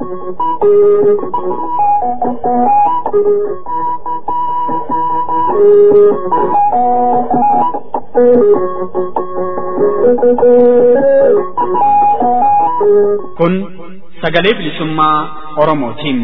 Kun sagalee bilisummaa Oromootiin.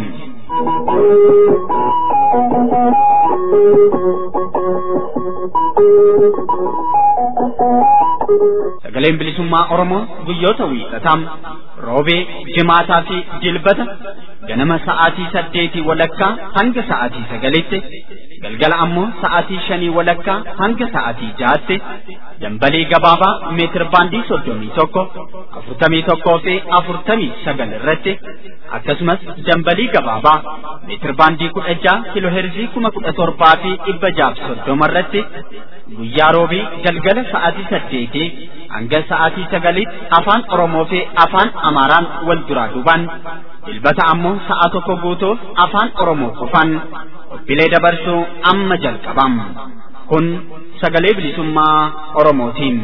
Sagaleen bilisummaa Oromoo guyyoota wiixataa roobee, jimaataa fi dilbata ganama sa'aatii saddeetii walakkaa hanga sa'aatii sagalitti galgala ammoo sa'aatii shanii walakkaa hanga sa'aatii jaatti dambalii gabaabaa meetir baandii soddomii tokko afurtamii tokkoo fi afurtamii sagal irratti akkasumas dambalii gabaabaa meetir baandii kudha jaha kiloo heerzii kuma kudha torbaa fi dhibba jaaf soddoma irratti guyyaa roobii galgala sa'aatii saddeetii hanga sa'aatii sagaliitti afaan Oromoo fi afaan Amaaraan wal duraa duubaan dilbata ammoo sa'a tokko guutuuf afaan Oromoo qofaan qophiilee dabarsuu amma jalqabam. Kun sagalee bilisummaa Oromootiin.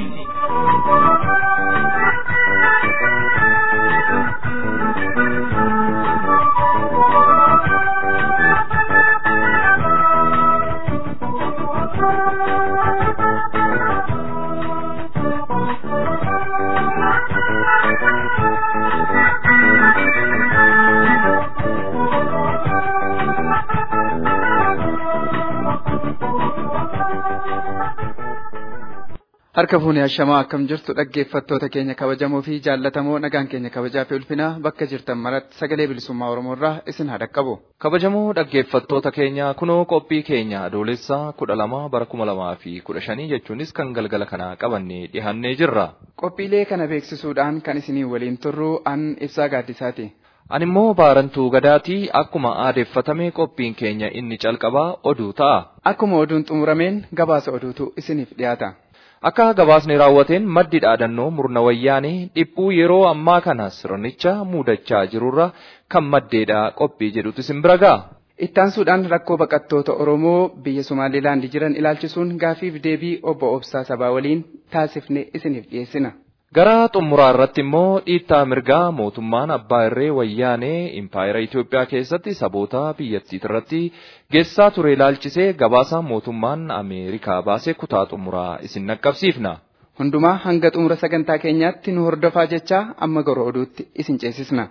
Harka fuunee hashamaa akkam jirtu dhaggeeffattoota keenya kabajamoo fi jaallatamoo nagaan keenya kabajaa fi ulfinaa bakka jirtan maratti sagalee bilisummaa Oromoo irraa isin haa dhaqqabu. Kabajamoo dhaggeeffattoota keenya kunoo qophii keenya adoolessaa kudha lama bara kuma lamaa fi kudha shanii jechuunis kan galgala kanaa qabannee dhihannee jirra. Qophiilee kana beeksisuudhaan kan isinii waliin turru an ibsaa gaaddisaati. Ani immoo baarantuu gadaatii akkuma aadeeffatame qophiin keenya inni calqabaa oduu ta'a. Akkuma oduun xumurameen gabaasa oduutu isiniif dhiyaata. Akka gabaasni raawwateen maddi dhaadannoo murna wayyaanii dhiphuu yeroo ammaa kana sirnicha muudachaa jirurra kan maddeedha qophii jedhutu isin bira ga'a. Ittaansuudhaan rakkoo baqattoota Oromoo biyya Somaaliilaand jiran ilaalchisuun gaafiif deebii obbo Obsaa Sabaa waliin taasifne isiniif dhiyeessina. Gara xumuraa irratti immoo dhiittaa mirgaa mootummaan abbaa irree wayyaanee impaayera Itoophiyaa keessatti saboota biyyattii irratti geessaa ture ilaalchisee gabaasa mootummaan Ameerikaa baasee kutaa xumuraa isin naqqabsiifna. Hundumaa hanga xumura sagantaa keenyaatti nu hordofaa jechaa amma gara oduutti isin ceesisna.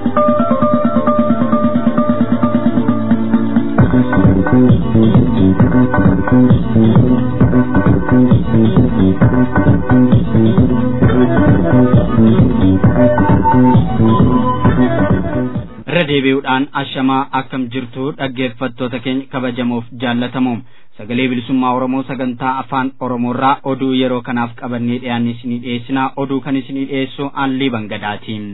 irra deebi'uudhaan ashamaa akkam jirtu dhaggeeffattoota keenya kabajamoof jaallatamoo sagalee bilisummaa oromoo sagantaa afaan oromoorraa oduu yeroo kanaaf qabannee dhiyaanne isinii dhiyeessinaa oduu kan isinii dhiyeessu allii bangadaatiin.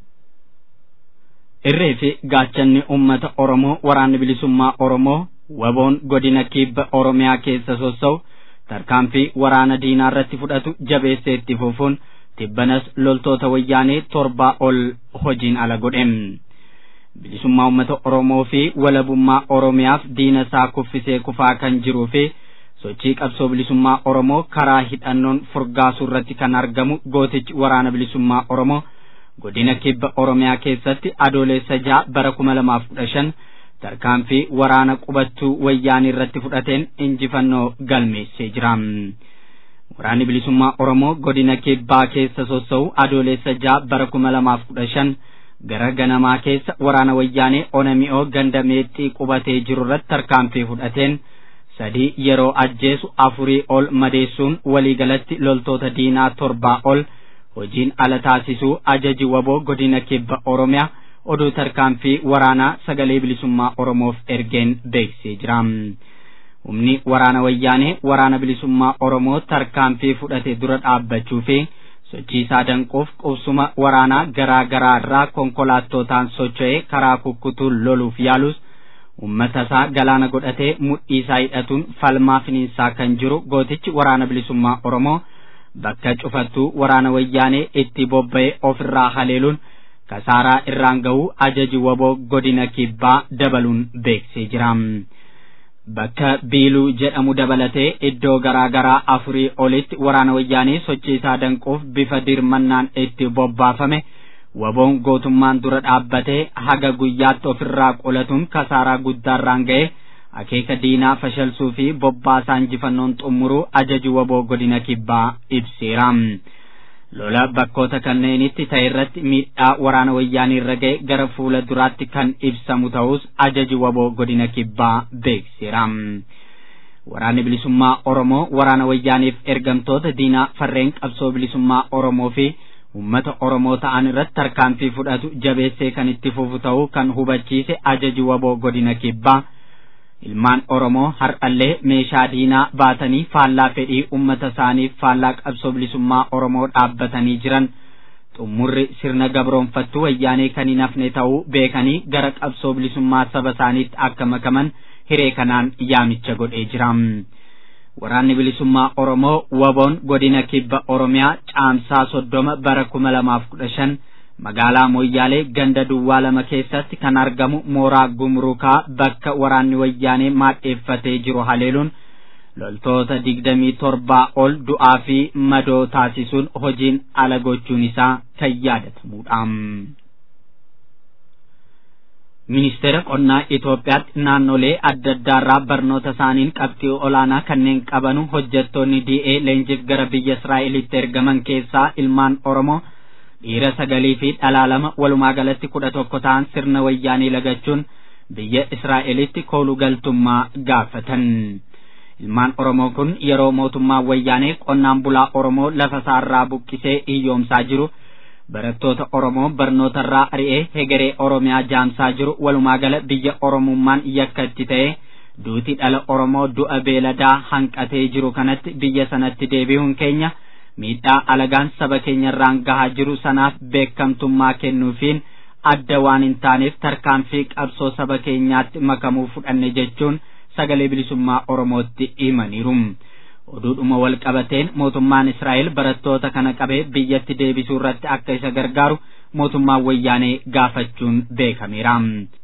irree fi gaachanni ummata oromoo waraanni bilisummaa oromoo waboon godina kibba oromiyaa keessa sossa'u tarkaanfii waraana diinaa irratti fudhatu jabeessee itti fufuun tibbanas loltoota wayyaanee torbaa ol hojiin ala godhe. bilisummaa uummata Oromoo fi walabummaa Oromiyaaf diina isaa kuffisee kufaa kan jiruu fi sochii qabsoo bilisummaa Oromoo karaa hidhannoon furgaasuu irratti kan argamu gootichi waraana bilisummaa Oromoo godina kibba Oromiyaa keessatti adoolessa ja'a bara kuma lamaaf kudha shan tarkaanfii waraana qubattuu wayyaanii irratti fudhateen injifannoo galmeessee jira. Waraanni bilisummaa Oromoo godina kibbaa keessa sossa'u adoolessa ja'a bara kuma lamaaf kudha shan gara ganamaa keessa waraana wayyaanee onami'oo ganda meexxii qubatee jiru irratti tarkaanfii fudhateen sadii yeroo ajjeesu afurii ol madeessuun waliigalatti loltoota diinaa torbaa ol hojiin ala taasisuu ajaji waboo godina kibba oromiyaa oduu tarkaanfii waraanaa sagalee bilisummaa oromoof ergeen beeksisee jira. Humni waraana wayyaanee waraana bilisummaa oromoo tarkaanfii fudhate dura dhaabbachuu fi sochii isaa danquuf qubsuma waraanaa garaa garaa irraa konkolaattotaan socho'ee karaa kukkutuun loluuf yaalus ummata isaa galaana godhatee mudhii isaa hidhatuun falmaa finiinsaa kan jiru gootichi waraana bilisummaa oromoo bakka cufattuu waraana wayyaanee itti bobba'ee ofirraa haleeluun kasaaraa irraan ga'uu ajaji waboo godina kibbaa dabaluun beeksisee jira. bakka biiluu jedhamu dabalatee iddoo garaa garaa afurii olitti waraana wayyaanee sochii isaa danquuf bifa dirmannaan itti bobbaafame waboon gootummaan dura dhaabbatee haga guyyaatti ofirraa qolatuun kasaaraa guddaarraan ga'e akeeka diinaa fashalsuu fi bobbaasaa injifannoon xumuruu ajaju waboo godina kibbaa ibseera. lola bakkoota kanneenitti ta'e irratti miidhaa waraana wayyaanii irra ga'e gara fuula duraatti kan ibsamu ta'us ajaji waboo godina kibbaa beeksiseera. Waraanni bilisummaa Oromoo waraana wayyaaniif ergamtoota diinaa farreen qabsoo bilisummaa Oromoo fi uummata Oromoo ta'an irratti tarkaanfii fudhatu jabeessee kan itti fufu ta'uu kan hubachiise ajaji waboo godina kibbaa. ilmaan oromoo har'allee meeshaa diinaa baatanii faallaa fedhii ummata isaaniif faallaa qabsoo bilisummaa oromoo dhaabbatanii jiran xumurri sirna gabroonfattuu wayyaanee kan hin hafne ta'uu beekanii gara qabsoo bilisummaa saba isaaniitti akka makaman hiree kanaan yaamicha godhee jira. Waraanni bilisummaa Oromoo waboon godina kibba Oromiyaa caamsaa soddoma bara kuma lamaaf kudha shan magaalaa Moyyaalee ganda duwwaa lama keessatti kan argamu mooraa gumrukaa bakka waraanni wayyaanee maadheeffatee jiru haleeluun loltoota digdamii torbaa ol du'aa fi madoo taasisuun hojiin ala gochuun isaa kan yaadatamudha. Ministeera qonnaa Itoophiyaatti naannolee adda addaarraa barnoota isaaniin qabxii olaanaa kanneen qabanu hojjettoonni DA leenjiif gara biyya Israa'elitti ergaman keessaa ilmaan Oromoo dhiira sagalii fi dhalaa lama walumaa galatti kudha tokko ta'an sirna wayyaanii lagachuun biyya Israa'elitti kooluu galtummaa gaafatan. Ilmaan Oromoo kun yeroo mootummaan wayyaanee qonnaan bulaa Oromoo lafa isaarraa buqqisee hiyyoomsaa jiru barattoota Oromoo barnootarraa ari'ee hegeree Oromiyaa jaamsaa jiru walumaa gala biyya Oromummaan yakka itti ta'e duuti dhala Oromoo du'a beeladaa hanqatee jiru kanatti biyya sanatti deebi'uun keenya miidhaa alagaan saba keenyarraan gahaa jiru sanaaf beekamtummaa kennuufiin adda waan hin taaneef tarkaanfii qabsoo saba keenyaatti makamuu fudhanne jechuun sagalee bilisummaa Oromootti himaniiru. Oduudhuma wal qabateen mootummaan Israa'el barattoota kana qabee biyyatti deebisuu irratti akka isa gargaaru mootummaan wayyaanee gaafachuun beekameera.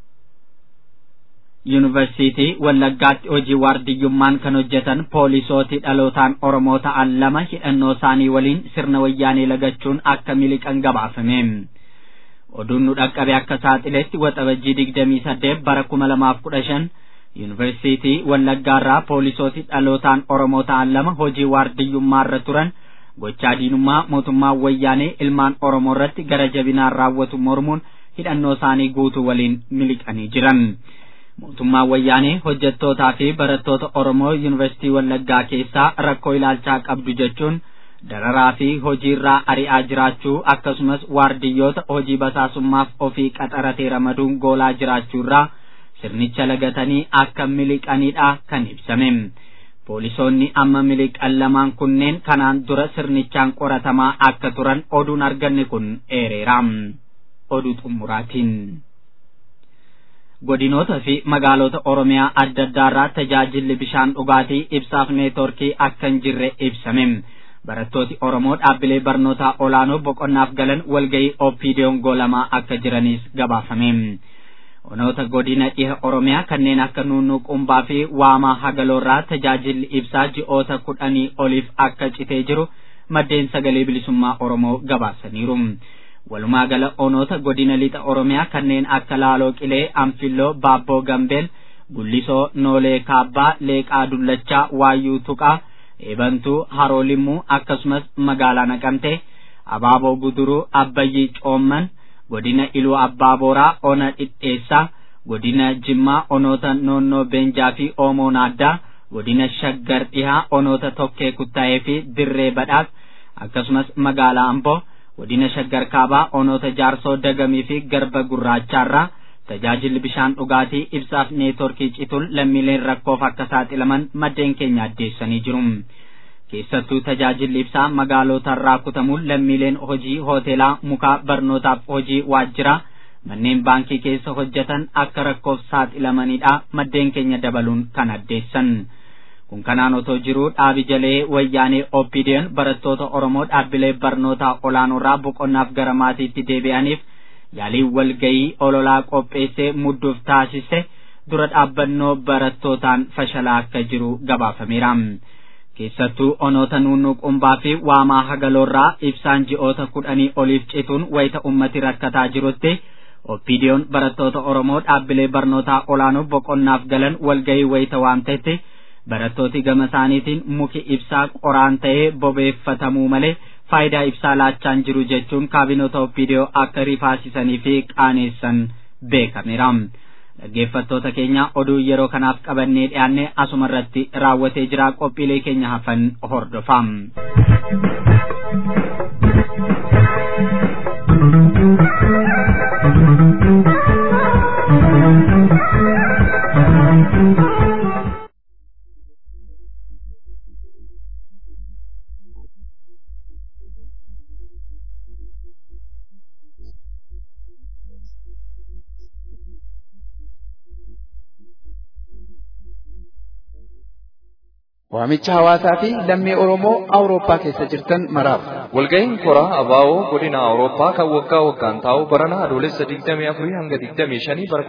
Yuunivarsiitii Wallaggaatti hojii waardiyyummaan kan hojjetan poolisootii dhalootaan Oromoo ta'an lama hidhannoo isaanii waliin sirna wayyaanee lagachuun akka miliqan gabaafame. Oduun nu dhaqqabe akka saaxiletti waxabajjii digdamii saddeet bara kuma lamaaf kudha shan Yuunivarsiitii Wallaggaarraa poolisootii dhalootaan Oromoo ta'an lama hojii waardiyyummaarra turan gochaa diinummaa mootummaa wayyaanee ilmaan Oromoo irratti gara jabinaan raawwatu mormuun hidhannoo isaanii guutuu waliin miliqanii jiran. mootummaan wayyaanee hojjettootaa fi barattoota Oromoo Yuunivarsiitii Wallaggaa keessaa rakkoo ilaalchaa qabdu jechuun dararaa fi hojiirraa ari'aa jiraachuu akkasumas waardiyyoota hojii basaasummaaf ofii qaxaratee ramaduun goolaa jiraachuurraa sirnicha lagatanii akka miliqanidha kan ibsame. Poolisoonni amma miliqan lamaan kunneen kanaan dura sirnichaan qoratamaa akka turan oduun arganne kun eereera. Oduu xumuraatiin. godinoota fi magaalota oromiyaa adda addaarraa tajaajilli bishaan dhugaatii ibsaaf neetworkii akka hin jirre ibsame barattooti oromoo dhaabbilee barnootaa olaanoo boqonnaaf galan walgayii oppiidiyoon goolamaa akka jiranis gabaafame onoota godina dhiha oromiyaa kanneen akka nunnuu qumbaa fi waamaa hagaloorraa tajaajilli ibsaa ji'oota kudhanii oliif akka citee jiru maddeen sagalee bilisummaa oromoo gabaasaniiru. walumaa gala onoota godina lixa oromiyaa kanneen akka laaloo qilee anfilloo baabboo gambeel gullisoo noolee kaabbaa leeqaa dullachaa waayyuu tuqaa eebantuu haroo limmuu akkasumas magaalaa naqamte abaaboo guduruu abbayyii coomman godina iluu abbaa booraa ona dhidheessaa godina jimmaa onoota noonnoo beenjaa fi oomoo naaddaa godina shaggar dhihaa onoota tokkee kuttaa'ee fi dirree badhaas akkasumas magaalaa amboo godina shaggar kaabaa onoota jaarsoo dagamii fi garba gurraachaarraa tajaajilli bishaan dhugaatii ibsaaf neetworkii cituun lammiileen rakkoof akka saaxilaman maddeen keenya addeessanii jiru. keessattuu tajaajilli ibsaa magaalotarraa kutamuun lammiileen hojii hoteelaa mukaa barnootaaf hojii waajjiraa manneen baankii keessa hojjetan akka rakkoof saaxilamanidha maddeen keenya dabaluun kan addeessan. kun kanaan otoo jiruu dhaabi jalee wayyaanee oppidiyoon barattoota oromoo dhaabbilee barnootaa olaanoorraa boqonnaaf gara maatiitti deebi'aniif yaalii walgayii ololaa qopheessee mudduuf taasise dura dhaabbannoo barattootaan fashalaa akka jiru gabaafameera. keessattuu onoota nuunnuu qumbaa fi waamaa hagaloorraa ibsaan ji'oota kudhanii oliif cituun wayita ummati rakkataa jirutti oppiidiyoon barattoota oromoo dhaabbilee barnootaa olaanoo boqonnaaf galan walgahii wayita waamtetti barattooti gama isaaniitiin muki ibsaa qoraan ta'ee bobeeffatamuu malee faayidaa ibsaa laachaan jiru jechuun kaabinota oppiidiyoo akka rifaasisanii fi qaaneessan beekameera. dhaggeeffattoota keenya oduu yeroo kanaaf qabannee dhiyaanne asuma irratti raawwatee jira qophiilee keenya hafan hordofaa. Waamicha hawaasaa fi lammii Oromoo Awurooppaa keessa jirtan maraaf. Walga'iin koraa abaa'oo godina Awurooppaa kan waggaa waggaan taa'u barana adoolessa 24 hanga 25 bara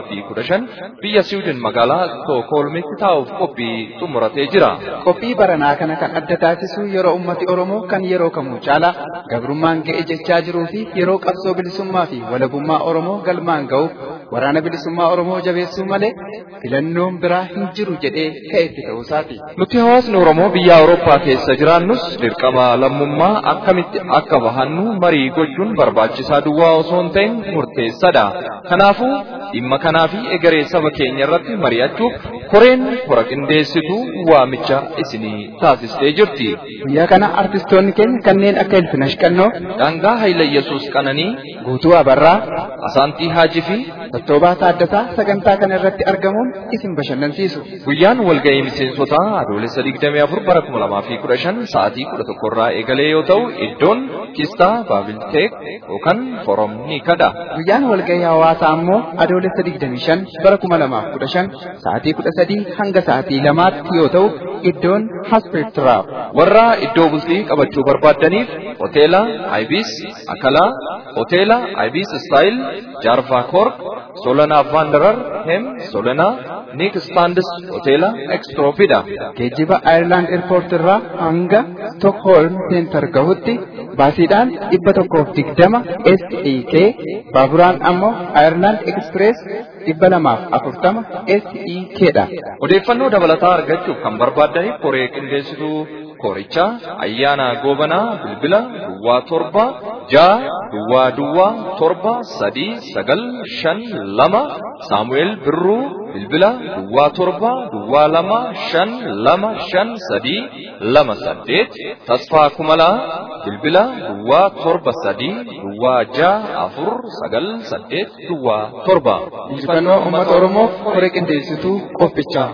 2015 biyya Siwiidin magaalaa Stookholmitti taa'uuf qophii xumuratee jira. Qophii baranaa kana kan adda taasisu yeroo ummati Oromoo kan yeroo kamuu caalaa gabrummaan ga'e jechaa jiruu fi yeroo qabsoo bilisummaa fi walabummaa Oromoo galmaan ga'uuf waraana bilisummaa Oromoo jabeessuu malee filannoon biraa hin jiru jedhee ka'etti ta'uusaati. Nuti hawaasni Oromoo biyya Awurooppaa keessa jiraannus dirqama lammummaa akkamitti akka bahannu marii gochuun barbaachisaa duwwaa osoo hin ta'in murteessaadha. Kanaafuu dhimma kanaa fi egeree saba keenya irratti mari'achuuf koreen kora qindeessituu waamicha isinii taasistee jirti. Guyyaa kana artistoonni keenya kanneen akka Ilfinash Qannoo, Daangaa Hayila Yesuus Qananii, Guutuu Abarraa, Asaantii Haajii fi Tottoobaa Taaddasaa sagantaa kana irratti argamuun isin bashannansiisu. Guyyaan walga'ii miseensotaa adoolessa 24 bara 2015 sa'aatii 11 irraa eegalee yoo ta'u iddoon kistaa baabilteek yookaan forom ni kadha. Guyyaan walgahii hawaasaa ammoo adoolessa 25 bara 2015 sa'aatii 13 hanga sa'aatii 2tti yoo ta'u iddoon Haspirtiraaf. Warra iddoo bultii qabachuu barbaaddaniif hoteela Ibis Akalaa, hoteela Ibis Style, Jarva Kork, Solana Vanderar, Hem, Solana, Nick Standis, hoteela Extropida. Geejjiba Ayirlaand Airport irraa hanga Stockholm Center gahutti baasiidhaan dhibba tokkoof digdama SEK baaburaan ammoo Ayirlaand Express dhibba lamaaf afurtama SEK dha. Odeeffannoo dabalataa argachuuf kan barbaaddaniif koree qindeessituu korichaa ayyaana goobanaa bilbila duwwaa torba ja'a duwwaa duwwaa torba sadii sagal shan lama saamu'eel birruu bilbila duwwaa torba duwwaa lama shan lama shan sadii lama saddeet tasfaa kumalaa bilbila duwwaa torba sadii duwwaa ja'a afur sagal saddeet duwwaa torba. Injifannoo uummata Oromoof koree qindeessituu qophichaa.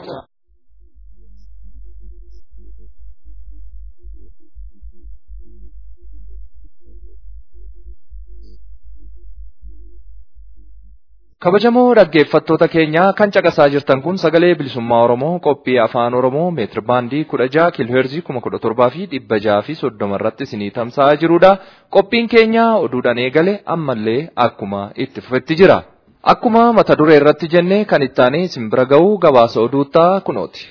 Kabajamoo dhaggeeffattoota keenyaa kan caqasaa jirtan kun sagalee bilisummaa Oromoo qophii afaan Oromoo meetir baandii kudha jaha kiilooheerzii kuma kudha torbaa fi dhibba jaha fi soddoma irratti isinii tamsa'aa jirudha. Qophiin keenya oduudhaan eegale ammallee akkuma itti fufetti jira. Akkuma mata duree irratti jennee kan ittaanee isin bira ga'u gabaasa oduuttaa kunooti.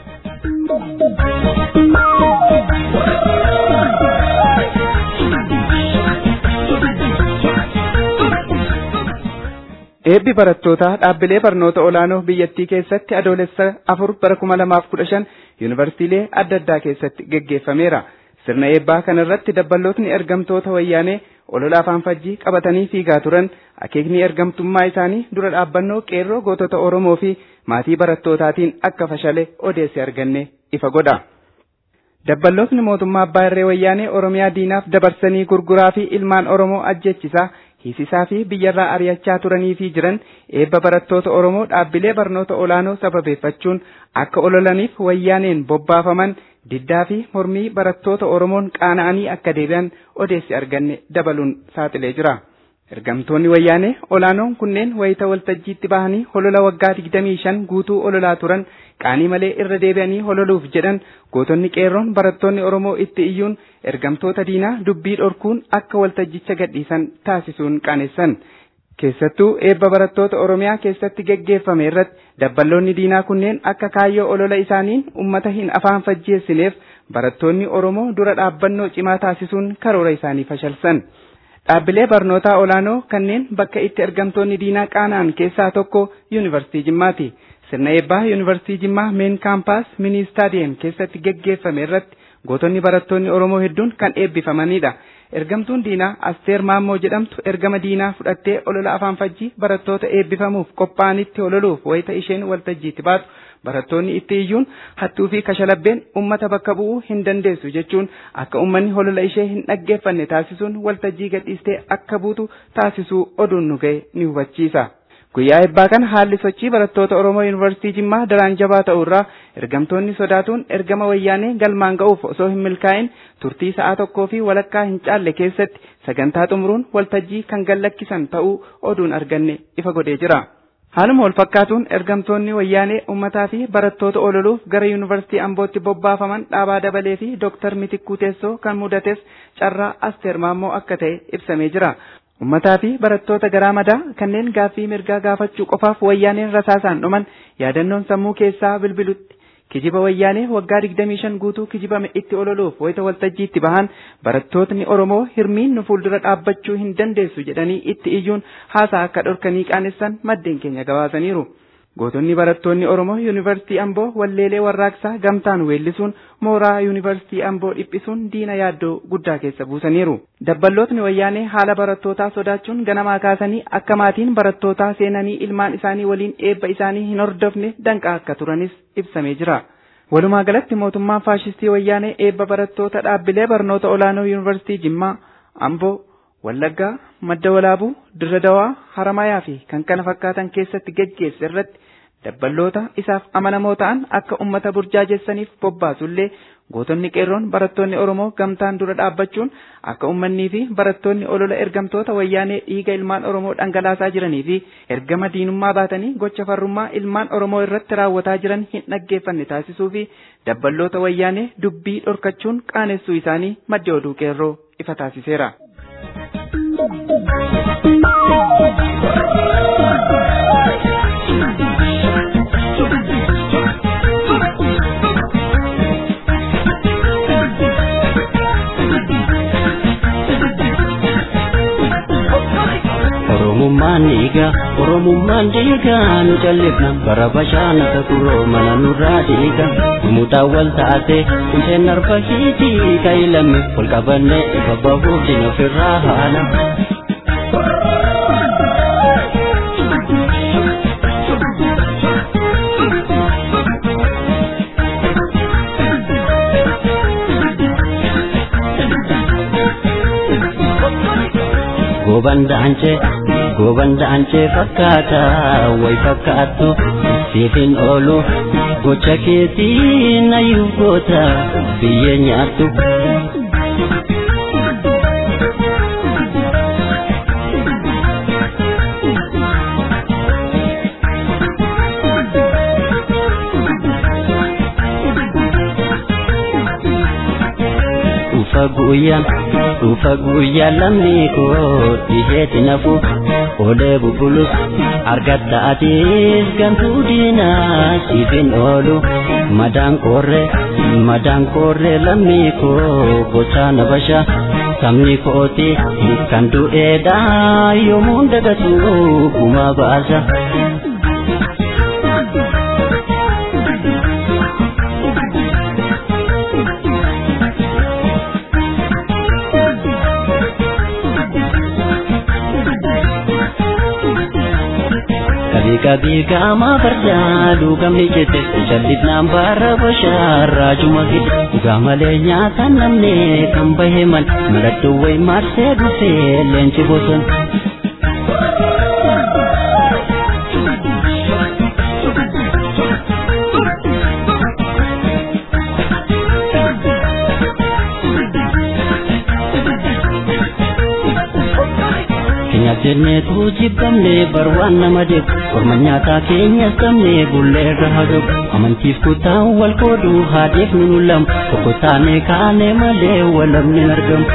Eebbi barattootaa dhaabbilee barnoota olaanoo biyyattii keessatti adoolessa afur bara kuma lamaaf kudha shan yuunivarsiitiilee adda addaa keessatti geggeeffameera. Sirna eebbaa kana irratti dabballootni ergamtoota wayyaanee olola afaan fajjii qabatanii fiigaa turan akeekni ergamtummaa isaanii dura dhaabbannoo qeerroo gootota Oromoo fi maatii barattootaatiin akka fashale odeessi arganne ifa godha. Dabballootni mootummaa abbaa irree wayyaanee Oromiyaa diinaaf dabarsanii gurguraa fi ilmaan Oromoo ajjechisaa hiisisaa fi biyyarraa ari'achaa turanii fi jiran eebba barattoota Oromoo dhaabbilee barnoota olaanoo sababeeffachuun akka ololaniif wayyaaneen bobbaafaman diddaa fi mormii barattoota Oromoon qaana'anii akka deebi'an odeessi arganne dabaluun saaxilee jira. Ergamtoonni wayyaanee olaanoon kunneen wayita waltajjiitti bahanii holola waggaa 25 guutuu ololaa turan qaanii malee irra deebi'anii hololuuf jedhan gootonni qeerroon barattoonni Oromoo itti iyyuun ergamtoota diinaa dubbii dhorkuun akka waltajjicha gadhiisan taasisuun qaanessan. Keessattuu eebba barattoota Oromiyaa keessatti geggeeffame irratti dabballoonni diinaa kunneen akka kaayyoo olola isaaniin ummata hin afaan fajjeessineef barattoonni Oromoo dura dhaabbannoo cimaa taasisuun karoora isaanii fashalsan. Dhaabbilee barnootaa olaanoo kanneen bakka itti ergamtoonni diinaa qaana'an keessaa tokko Yuunivarsiitii Jimmaati. Sirna eebbaa Yuunivarsiitii Jimmaa meen kaampaas mini istaadiyeem keessatti geggeeffame irratti gootonni barattoonni Oromoo hedduun kan eebbifamanidha. Ergamtuun diinaa Asteer Maammoo jedhamtu ergama diinaa fudhattee olola afaan fajjii barattoota eebbifamuuf qophaa'anitti ololuuf wayita isheen waltajjiitti baatu barattoonni itti iyyuun hattuu fi kashalabbeen ummata bakka bu'uu hin dandeessu jechuun akka ummanni olola ishee hin dhaggeeffanne taasisuun waltajjii gadhiistee akka buutu taasisuu oduun nu ga'e ni hubachiisa. Guyyaa eebbaa kana haalli sochii barattoota Oromoo Yuunivarsiitii Jimmaa daraan jabaa ta'uu irraa ergamtoonni sodaatuun ergama wayyaanee galmaan ga'uuf osoo hin milkaa'in turtii sa'a tokkoo fi walakkaa hin caalle keessatti sagantaa xumuruun waltajjii kan gallakkisan ta'uu oduun arganne ifa godhee jira. Haaluma wal fakkaatuun ergamtoonni wayyaanee uummataa fi barattoota ololuuf gara Yuunivarsiitii Ambootti bobbaafaman dhaabaa dabalee fi Dooktar Mitikkuu Teessoo kan mudates carraa Asteer Maammoo akka ta'e ibsamee jira. Uummataa fi barattoota garaa madaa kanneen gaaffii mirgaa gaafachuu qofaaf wayyaaneen rasaasaan dhuman yaadannoon sammuu keessaa bilbilutti kijiba wayyaanee waggaa 25 guutuu kijibame itti ololuuf wayita waltajjiitti bahan barattootni Oromoo hirmiin nu fuuldura dhaabbachuu hin dandeessu jedhanii itti iyyuun haasaa akka dhorkanii qaanessan maddeen keenya gabaasaniiru. Gootonni barattoonni Oromoo Yuunivarsiitii Amboo walleelee warraaqsaa gamtaan weellisuun mooraa Yuunivarsiitii Amboo dhiphisuun diina yaaddoo guddaa keessa buusaniiru. Dabballootni wayyaanee haala barattootaa sodaachuun ganamaa kaasanii akka maatiin barattootaa seenanii ilmaan isaanii waliin eebba isaanii hin hordofne danqaa akka turanis ibsamee jira. Walumaa galatti mootummaan faashistii wayyaanee eebba barattoota dhaabbilee barnoota olaanoo Yuunivarsiitii Jimmaa, Amboo, Wallaggaa, Madda Walaabuu, Dirra Dawaa, Haramayaa fi kan kana fakkaatan keessatti geggeesse irratti dabballoota isaaf amanamoo ta'an akka ummata burjaajessaniif bobbaasullee gootonni qeerroon barattoonni Oromoo gamtaan dura dhaabbachuun akka ummannii fi barattoonni olola ergamtoota wayyaanee dhiiga ilmaan Oromoo dhangalaasaa jiranii fi ergama diinummaa baatanii gocha farrummaa ilmaan Oromoo irratti raawwataa jiran hin dhaggeeffanne taasisuu fi dabballoota wayyaanee dubbii dhorkachuun qaanessuu isaanii maddi oduu qeerroo ifa taasiseera. Oromummaan dhiiga Oromummaan dhiiga nu callifna bara bashaanata turoo mana nurraa dhiiga Mutaa wal taate isheen arfa hiitii kaayilame ol qabanne ifa bahuuf dina ofirraa haala. Goban da'anchee goban da'anchee fakkaata way fakkaattu siifin oolu gocha keetiin ayyuu goota biyyee nyaattu. Dhufa guyyaan dhufa guyyaan lammii koo dhiheeti nafu olee bubbulus argatta atiis gantuu diinaa siifin oolu madaan koorree madaan koorree lammii koo gochaa na basha sabni kooti kan du'eedhaa yoomuun dagatu gumaa baasa. Kabii gama fardaa dhugamni jette jallisnaan baara bashaarraa juma gide dhugaa malee nyaata namne kan bahe mal mallattoo wayi marsee dhufee leenci bosona. jenneetu jibbamne bar waan nama deebu orma nyaataa keenya sabne bullee irra hadobu amantiif kutaan wal qoodu haadeef nu lamu tokko taane kaane malee walamni argamu.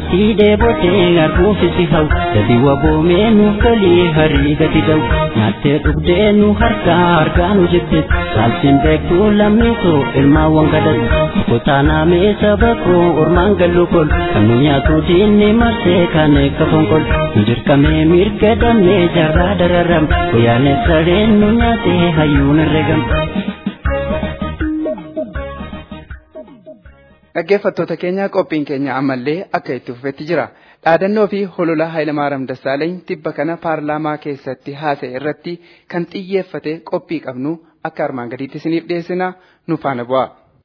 itti dheebotee arguufi si hau gadi waboomee nuuf galii harii gadi da'u nyaattee dhugdee nu harkaa harkaa nu jibbe saalsiin beektuu lammii koo ilmaawwan gadatu kutaanaamee saba koo ormaan gallu kol kan nu nyaatu diinni marsee kan eegga fonkol nu dirqamee mirga damnee jarraa dararam guyyaanee sareen nu nyaatee hayyuun herregam. Dhaggeeffattoota keenya qophiin keenya ammallee akka itti fufetti jira. Dhaadannoo fi holola Hayilamaariyaam Dassaaleeny tibba kana paarlaamaa keessatti haasa'e irratti kan xiyyeeffate qophii qabnu akka armaan gadiitti isiniif dhiyeessina nu faana bu'a.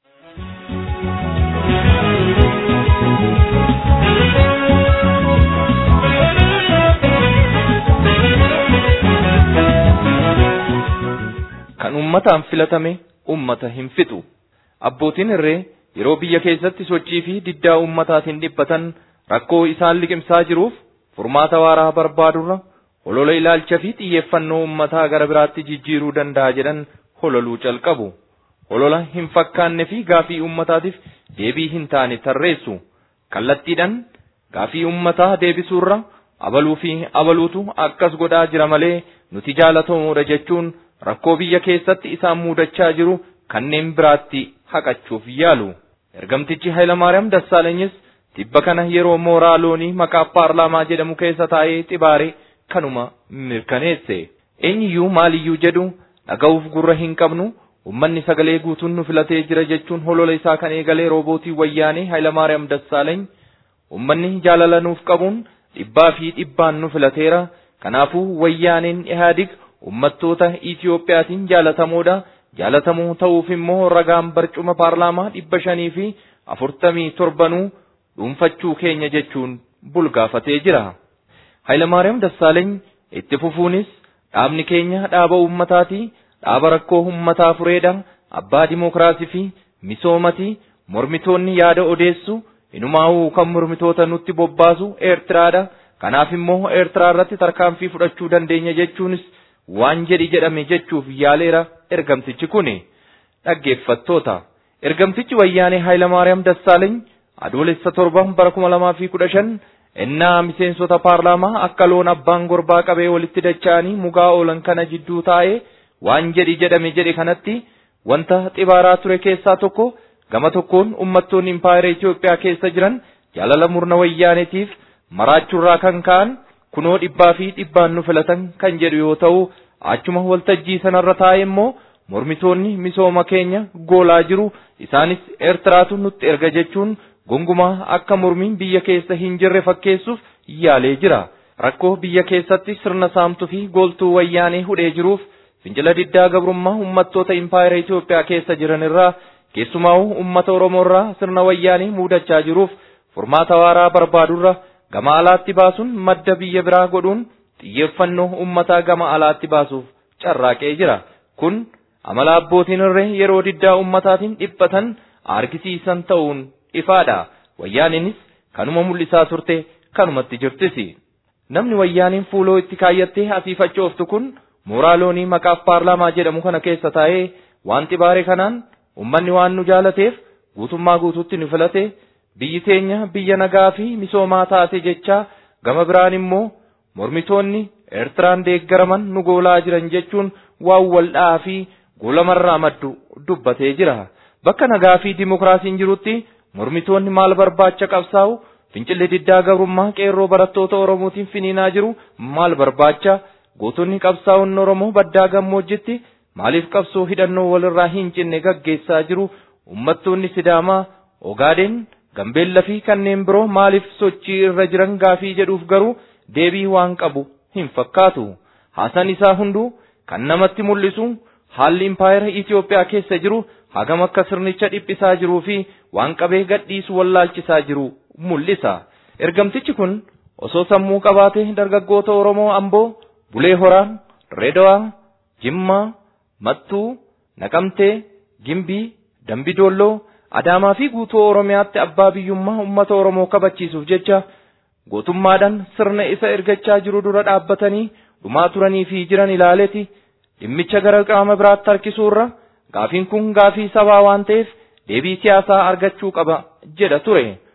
kan ummataan filatame ummata hin fixu. Abbootiin irree yeroo biyya keessatti sochii fi diddaa ummataatiin dhiphatan rakkoo isaan liqimsaa jiruuf furmaata waaraa barbaadurra holola ilaalcha fi xiyyeeffannoo ummataa gara biraatti jijjiiruu danda'a jedhan hololuu calqabu. Holola hin fakkaanne fi gaafii ummataatiif deebii hin taane tarreessu. Kallattiidhaan gaafii ummataa deebisuurra abaluu fi abaluutu akkas godhaa jira malee nuti jaalatamoodha jechuun rakkoo biyya keessatti isaan muudachaa jiru kanneen biraatti haqachuuf yaalu. Ergamtichi Hayilamaariyaam Dassaalanyis tibba kana yeroo mooraa loonii maqaa paarlaamaa jedhamu keessa taa'ee xibaare kanuma mirkaneesse. Eenyiyyuu maaliyyuu jedhu dhaga'uuf gurra hin qabnu ummanni sagalee guutuun nu filatee jira jechuun holola isaa kan eegalee roobootii wayyaanee Hayilamaariyaam Dassaalany ummanni jaalala nuuf qabuun dhibbaa fi dhibbaan nu filateera kanaafuu wayyaaneen ihaadig ummattoota Itiyoophiyaatiin jaalatamoodha. Jaalatamoo ta'uuf immoo ragaan barcuma paarlaamaa dhibba shanii fi afurtamii torbanuu dhuunfachuu keenya jechuun bulgaafatee jira. Hayilamaariyaam Dassaaleeny itti fufuunis dhaabni keenya dhaaba uummataati, dhaaba rakkoo uummataa fureedha, abbaa dimokiraasii fi misoomati, mormitoonni yaada odeessu, inumaa'uu kan mormitoota nutti bobbaasu Eertiraadha. Kanaaf immoo Eertiraa irratti tarkaanfii fudhachuu dandeenya jechuunis waan jedhi jedhame jechuuf yaaleera ergamtichi kuni dhaggeeffattoota ergamtichi wayyaanee Hayilamaariyaam Dassaaleeny adoolessa torba bara kuma lamaa fi kudha shan ennaa miseensota paarlaamaa akka loon abbaan gorbaa qabee walitti dacha'anii mugaa oolan kana jidduu taa'ee waan jedhi jedhame jedhe kanatti wanta xibaaraa ture keessaa tokko gama tokkoon ummattoonni impaayera Itoophiyaa keessa jiran jaalala murna wayyaaneetiif maraachuurraa kan ka'an kunoo dhibbaa fi dhibbaan nu filatan kan jedhu yoo ta'u achuma waltajjii sanarra taa'e immoo mormitoonni misooma keenya goolaa jiru isaanis eertiraatu nutti erga jechuun gongumaa akka mormiin biyya keessa hin jirre fakkeessuuf yaalee jira rakkoo biyya keessatti sirna saamtuu fi gooltuu wayyaanee hudhee jiruuf fincila diddaa gabrummaa ummattoota impaayera Itoophiyaa keessa jiran irraa keessumaa'uu ummata Oromoo irraa sirna wayyaanee muudachaa jiruuf furmaata waaraa barbaadurra gama alaatti baasuun madda biyya biraa godhuun xiyyeeffannoo ummataa gama alaatti baasuuf carraaqee jira. Kun amala abbootiin irree yeroo diddaa ummataatiin dhiphatan argisiisan ta'uun ifaadha. Wayyaaniinis kanuma mul'isaa turte kanumatti jirtisi. Namni wayyaaniin fuuloo itti kaayyattee asiifachooftu kun mooraa loonii maqaaf paarlaamaa jedhamu kana keessa taa'ee waan xibaare kanaan ummanni waan nu jaalateef guutummaa guutuutti nu filate biyyi teenya biyya nagaa fi misoomaa taate jechaa gama biraan immoo mormitoonni eertiraan deeggaraman nu goolaa jiran jechuun waan waldhaa fi goolamarraa maddu dubbatee jira. Bakka nagaa fi dimokiraasiin jirutti mormitoonni maal barbaacha qabsaa'u fincilli diddaa gabrummaa qeerroo barattoota Oromootiin finiinaa jiru maal barbaacha gootonni qabsaa'onni Oromoo baddaa gammoojjitti maaliif qabsoo hidhannoo walirraa hin cinne gaggeessaa jiru ummattoonni Sidaamaa Ogaadeen Gambeella fi kanneen biroo maaliif sochii irra jiran gaafii jedhuuf garuu deebii waan qabu hin fakkaatu. Haasan isaa hunduu kan namatti mul'isu haalli impaayera Itoophiyaa keessa jiru hagam akka sirnicha dhiphisaa jiruu fi waan qabee gadhiisu wallaalchisaa jiru mul'isa. Ergamtichi kun osoo sammuu qabaatee dargaggoota Oromoo Amboo, Bulee Horaan, Redawaa, Jimmaa, Mattuu, Naqamtee, Gimbii, Dambidoolloo, Adaamaa fi guutuu Oromiyaatti abbaa biyyummaa uummata Oromoo kabachiisuuf jecha gootummaadhaan sirna isa ergachaa jiru dura dhaabbatanii dhumaa turanii fi jiran ilaaleeti dhimmicha gara qaama biraatti harkisuurra gaafiin kun gaafii sabaa waan ta'eef deebii siyaasaa argachuu qaba jedha ture.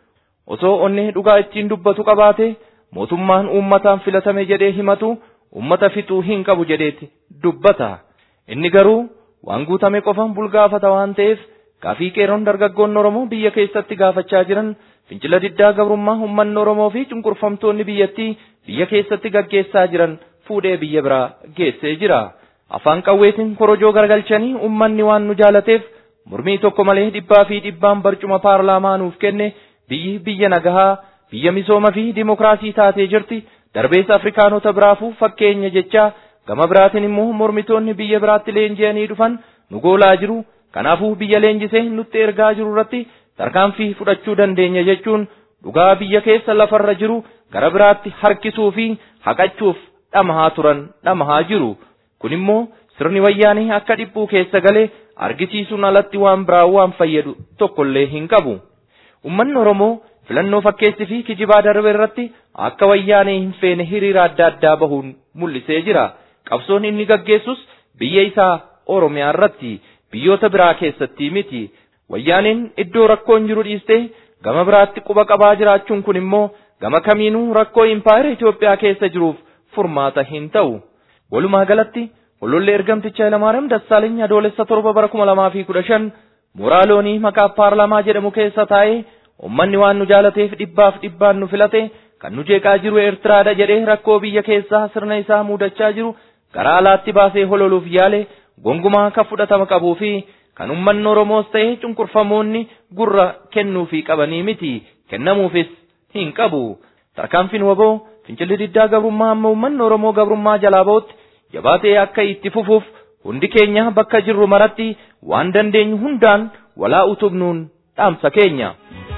osoo onnee dhugaa ittiin dubbatu qabaate mootummaan uummataan filatame jedhee himatu uummata fixuu hin qabu jedheeti dubbata. Inni garuu waan guutame qofaan bulgaafata waan ta'eef gaafii qeeroon dargaggoon Oromoo biyya keessatti gaafachaa jiran fincila diddaa gabrummaa uummanni Oromoo fi cunqurfamtoonni biyyattii biyya keessatti gaggeessaa jiran fuudhee biyya biraa geessee jira. Afaan qawweetiin korojoo garagalchanii uummanni waan nu jaalateef mormii tokko malee dhibbaa fi dhibbaan barcuma paarlaamaa nuuf kenne biyyi biyya nagahaa biyya misooma fi dimokiraasii taatee jirti darbeessa afrikaanota biraafuu fakkeenya jechaa gama biraatiin immoo mormitoonni biyya biraatti leenji'anii dhufan nu goolaa jiru kanaafuu biyya leenjisee nutti ergaa jiru irratti tarkaanfii fudhachuu dandeenya jechuun dhugaa biyya keessa lafarra jiru gara biraatti harkisuu fi haqachuuf dhamahaa turan dhamahaa jiru kun immoo sirni wayyaanii akka dhiphuu keessa galee argisiisuun alatti waan biraa waan fayyadu tokkollee hin qabu. Uummanni Oromoo filannoo fakkeessi fi kijibaa darbe irratti akka wayyaanee hin feene hiriira adda addaa bahuun mul'isee jira. Qabsoon inni gaggeessus biyya isaa Oromiyaa irratti biyyoota biraa keessatti miti. Wayyaaneen iddoo rakkoon jiru dhiistee gama biraatti quba qabaa jiraachuun kun immoo gama kamiinuu rakkoo impaayera Itoophiyaa keessa jiruuf furmaata hin ta'u. Walumaa galatti Ololli ergamticha Hayilamaariyaam Dassaaleny adoolessa torba bara kuma lamaa fi kudha shan mooraa loonii maqaa paarlaamaa jedhamu keessa taa'ee uummanni waan nu jaalateef dhibbaaf dhibbaan nu filate kan nu jeeqaa jiru Eertiraadha jedhee rakkoo biyya keessaa sirna isaa mudachaa jiru garaa alaatti baasee hololuuf yaale gongumaa kan fudhatama qabuu fi kan uummanni Oromoos ta'e cunqurfamoonni gurra kennuufii qabanii miti kennamuufis hin qabu. Tarkaanfiin waboo fincilli diddaa gabrummaa amma uummanni Oromoo gabrummaa jalaa ba'utti jabaatee akka itti fufuuf hundi keenya bakka jirru maratti waan dandeenyu hundaan walaa utubnuun dhaamsa keenya.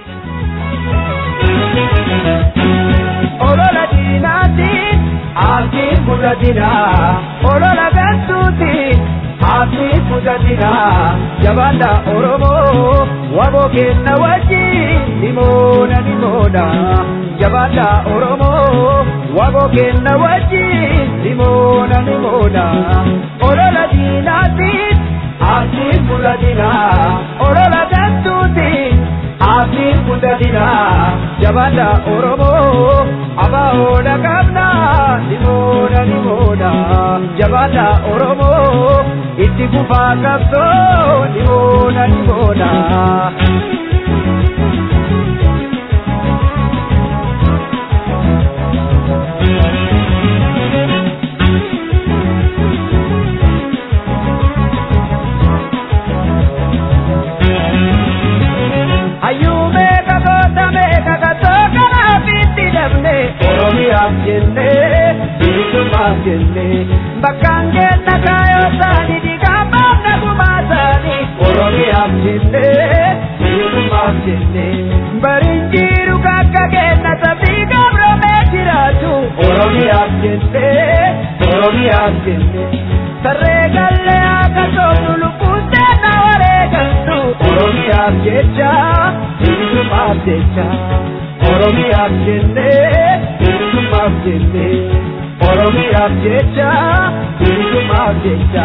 Olola diinaatiin abdiin guddatinaa olola gantuutiin abdiin guddatinaa jabaadha Oromoo waboo kenna wajjin nimoona nimoona jabaadha Oromoo waboo kenna wajjin nimoona nimoona olola diinaatiin abdiin guddatinaa olola gantuutiin abdiin guddatinaa jabaadha Oromoo abaa'oodha qabna nimoona nimoona jabaadha Oromoo itti kufaa qabsoo nimoona nimoona. Ayyume kakoota meeqa katoo kanaaf itti dabne Oromiyaaf jenne bilisummaaf jenne bakkaan kenna kaayoo isaanii dhiigaan baafna gumaa isaanii Oromiyaaf jenne bilisummaaf jenne bariin jiru kakka kenna sabbii gabromee jiraatu Oromiyaaf jenne Oromiyaaf jenne sarree gallee akka soofnu lubbuun teenna waree galtu Oromiyaaf jecha bilisummaaf jecha Oromiyaaf jenne bilisummaaf jenne Oromiyaaf jecha bilisummaaf jecha.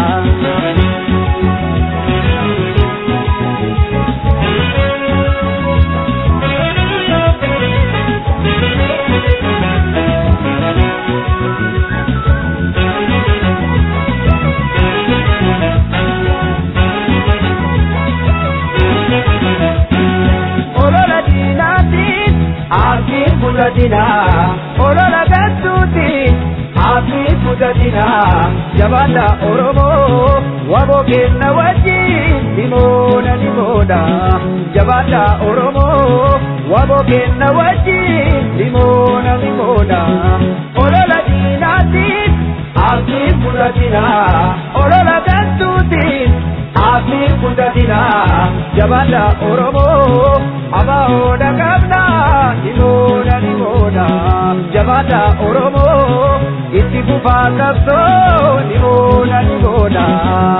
olola diinaatiin abdiin guddatinaa olola gantuutiin abdiin guddatinaa jabaadha Oromoo waboo kenna wajjin nimoona nimoona jabaadha Oromoo waboo kenna wajjin nimoona nimoona olola diinaatiin abdiin guddatinaa olola gantuutiin abdiin guddatinaa jabaadha Oromoo abaa'oodha qabna nimoona nimoona jabaadha Oromoo itti fufaa qabsoo nimoona nimoona.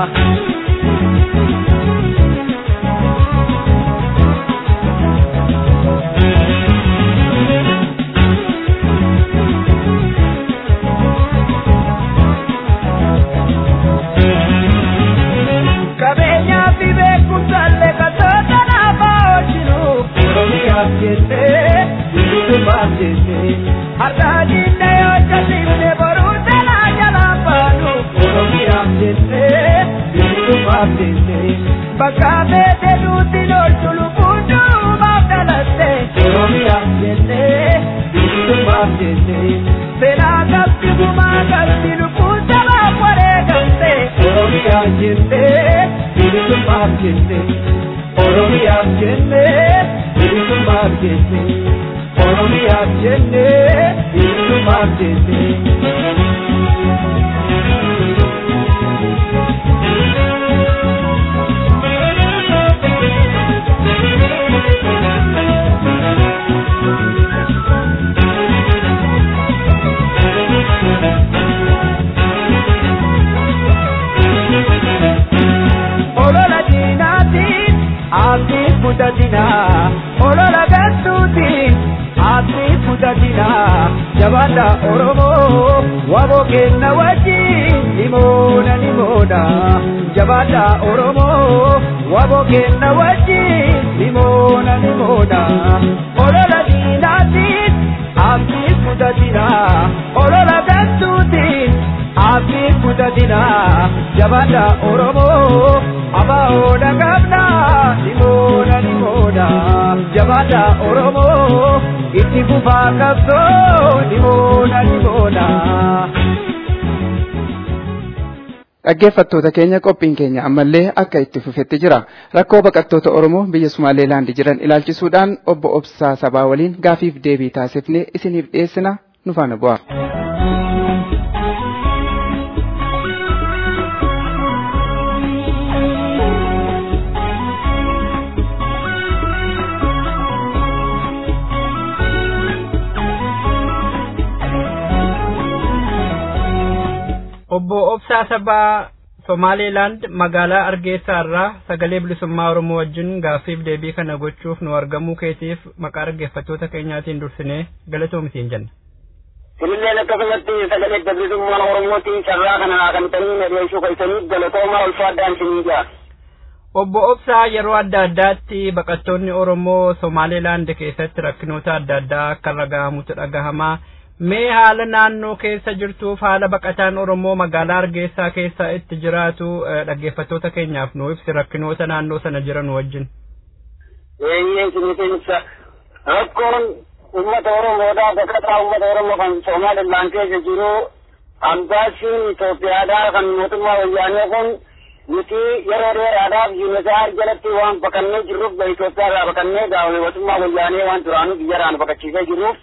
qabeenyaa fi beekumsaallee katoo kanaaf oolchinu Oromiyaaf jennee bilisummaaf jenne bakka beete duuti loltu lubbuun duubaaf dhalatte oromiyaaf jenne bilisummaaf jenne seenaa qabdi gumaa qabdi lubbuun sabaaf wareegamte oromiyaaf jenne bilisummaaf jenne oromiyaaf jenne bilisummaaf jenne oromiyaaf jenne bilisummaaf jenne. olola diinaatiin abdii kutatinaa olola gantuutiin abdii kutatinaa jabaadha oromoo waboo kenna wajjin nimoona nimoona jabaadha oromoo waboo kenna wajjin nimoona nimoona olola diinaatiin abdii kutatinaa olola gantuutiin abdii kutatinaa jabaadha oromoo abaa'oodha qabna nimoona nimoona jabaadha oromoo itti fufaa qabsoo nimoona nimoona. Dhaggeeffattoota keenya qophiin keenya ammallee akka itti fufetti jira. Rakkoo baqattoota Oromoo biyya Sumaaleelaand jiran ilaalchisuudhaan obbo Obsaa Sabaa waliin gaafiif deebii taasifnee isiniif dhiyeessina nu faana bu'aa. obbo Obsaa Sabaa Somaaleelaand magaalaa Argeessaa irraa sagalee bilisummaa Oromoo wajjin gaaffiif deebii kana gochuuf nu argamuu keetiif maqaa dhaggeeffattoota keenyaatiin dursinee galatoomitiin jenna. Sinilleen akkasumatti sagalee bilisummaa Oromootiin carraa kana haakamtanii nadheeshuu keessaniif galatooma ulfaa addaan isinii jira. Obbo Obsaa yeroo adda addaatti baqattoonni Oromoo Somaaleelaand keessatti rakkinoota adda addaa akka irra gahamutu dhagahamaa. mee haala naannoo keessa jirtuuf haala baqataan oromoo magaalaa argeessaa keessa itti jiraatu dhaggeeffattoota keenyaaf nu ibsi rakkinoota naannoo sana jiran wajjin. Eeyyee isiniitiin ibsa. Rakkoon uummata Oromoodhaa baqataa uummata Oromoo kan Somaalilaan keessa jiru ambaasiin Itoophiyaadhaa kan mootummaa wayyaanee kun nuti yeroo dheeraadhaaf yuunisaar jalatti waan baqannee jirruuf Itoophiyaadhaa baqannee mootummaa wayyaanee waan duraanuu biyyaraan baqachiisee jirruuf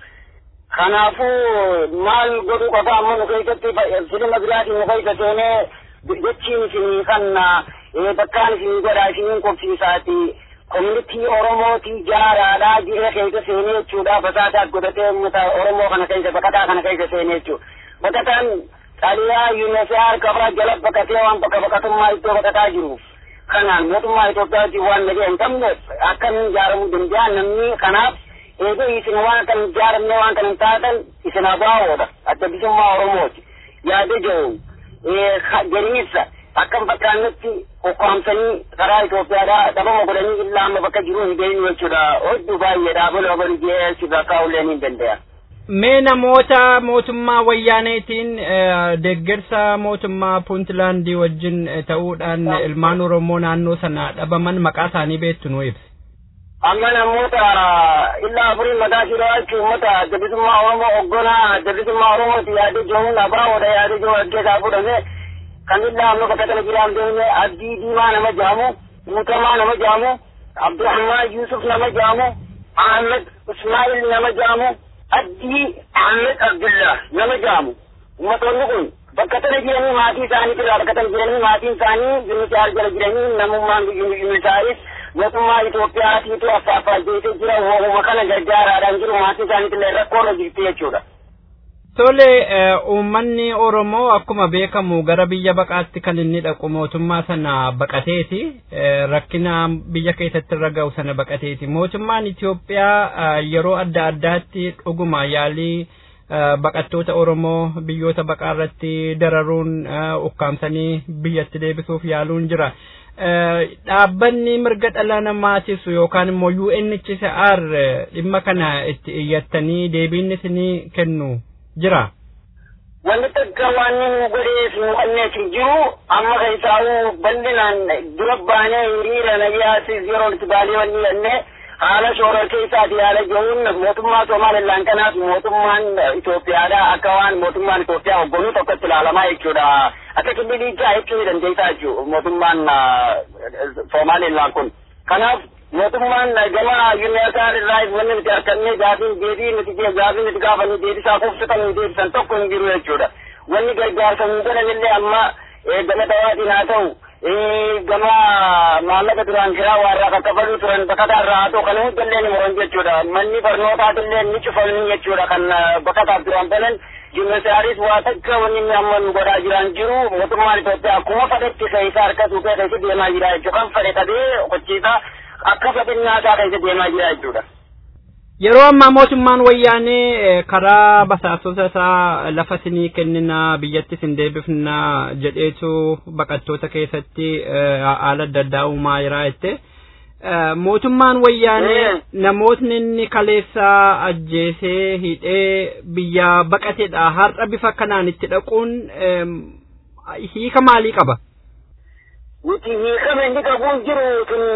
kanaafuu maal godhuu qaba amma nu keessatti filma biraatiin nu keessa seenee jechiin isinii kan bakkaan isinii godhaa isiniin qobsiisaati komunitii oromootii jaaraadhaa jiree keessa seenee jechuudha fasaasaat godhatee uummata oromoo kana keessa baqataa kana keessa seenee jechuudha baqataan xaliyaa yuunisaar kabra jala baqatee waan bakka baqatummaa iddoo baqataa jiruuf kanaan mootummaa Itoophiyaatiin waan nagee hin qabne akkamiin ijaaramuu danda'a namni kanaaf eeguu isin waan kan ijaaramne waan kan hin taatan isin abaawoodha adda bilisummaa oromooti yaada jiru jedhiniisa akkam fakkaannutti ukkaamsanii karaa Itoophiyaadhaa dhabama godhanii illaa amma bakka jiru hin deemnu jechuudha hedduu baay'eedha bola bali jeesi bakka ulleen hin danda'a. Mee namoota mootummaa wayyaaneetiin deeggarsa mootummaa Puuntlaandii wajjin ta'uudhaan ilmaan Oromoo naannoo sana dhabaman maqaa isaanii beektu nu ibsi. amma namoota illaa afurii mataa shiroo achi uummata bilisummaa oromoo oggonaa bilisummaa oromooti yaade jiruun abaawoodha yaade jiru ajjeesaa fudhame kan illaa amma bakka kana jiraan deemne abdii diimaa nama jaamu guutamaa nama jaamu abdurahmaan yusuf nama jaamu ahmed ismail nama jaamu addii ahmed abdullah nama jaamu ummatoonni kun bakka tana jiranii maatii isaanii irraa bakka tana jiranii maatiin isaanii yuunisaar jala jiranii namummaan yuunisaaris mootummaa Itoophiyaatiitu affaaffaajeetee jira uumama kana gargaaraadhaan jiru maatii isaaniitillee rakkoorra jirti jechuudha. Tole uummanni Oromoo akkuma beekamu gara biyya baqaatti kan inni dhaqu mootummaa sana baqateeti rakkina biyya keessatti irra ga'u sana baqateeti mootummaan Itoophiyaa yeroo adda addaatti dhuguma yaalii baqattoota Oromoo biyyoota baqaa irratti dararuun ukkaamsanii biyyatti deebisuuf yaaluun jira. dhaabbanni mirga dhala namaatisu yookaan immoo UNHCR dhimma kana itti iyyattanii deebiin isinii kennu jira. wanni takka waan nu godheef nu anneef hin jiru amma keessaa'uu bal'inaan dura baanee hiriira nayyaasiis yeroo itti baalee wanni jennee haala shoorar keessaati haala jiruun mootummaa Somaalilaan kanaaf mootummaan Itoophiyaadha akka waan mootummaan Itoophiyaa hogganuu tokkotti ilaalamaa jechuudha. Akka kililiichaa jechuu ni dandeessaa jechuudha mootummaan Somaalilaan kun. Kanaaf mootummaan gama yuuniyaasaan irraa wanni nuti harkannee gaafiin deebii nuti gaafiin nuti gaafannu deebisaa kuufsitan deebisan tokko hin jiru jechuudha. Wanni gargaarsa nu godhanillee amma gama dawaatiin haa ta'u gama maallaqa duraan kiraa warraa kakkafaluu turan baqataa irraa haa ta'u kan hundallee ni muran jechuudha. Manni barnootaatillee ni cufamni jechuudha kan baqataaf duraan banan jimmesaaris waa takka wanni inni amma nu godhaa jiran jiru mootummaan Itoophiyaa akkuma fedhetti keessa harka suuqee keessa deemaa jira jechuudha. Kan fedhe qabee qochiisaa akka fedhinnaa isaa keessa deemaa jira jechuudha. Yeroo ammaa mootummaan wayyaanee karaa basaasota isaa lafa sinii kennina biyyatti sin deebifna jedheetu baqattoota keessatti haala adda addaa uumaa jira jette. Mootummaan wayyaanee namootni inni kaleessaa ajjeesee hidhee biyya baqatedha. Har'a bifa kanaan itti dhaquun hiika maalii qaba? Nuti hiikama inni qabuun jiru kun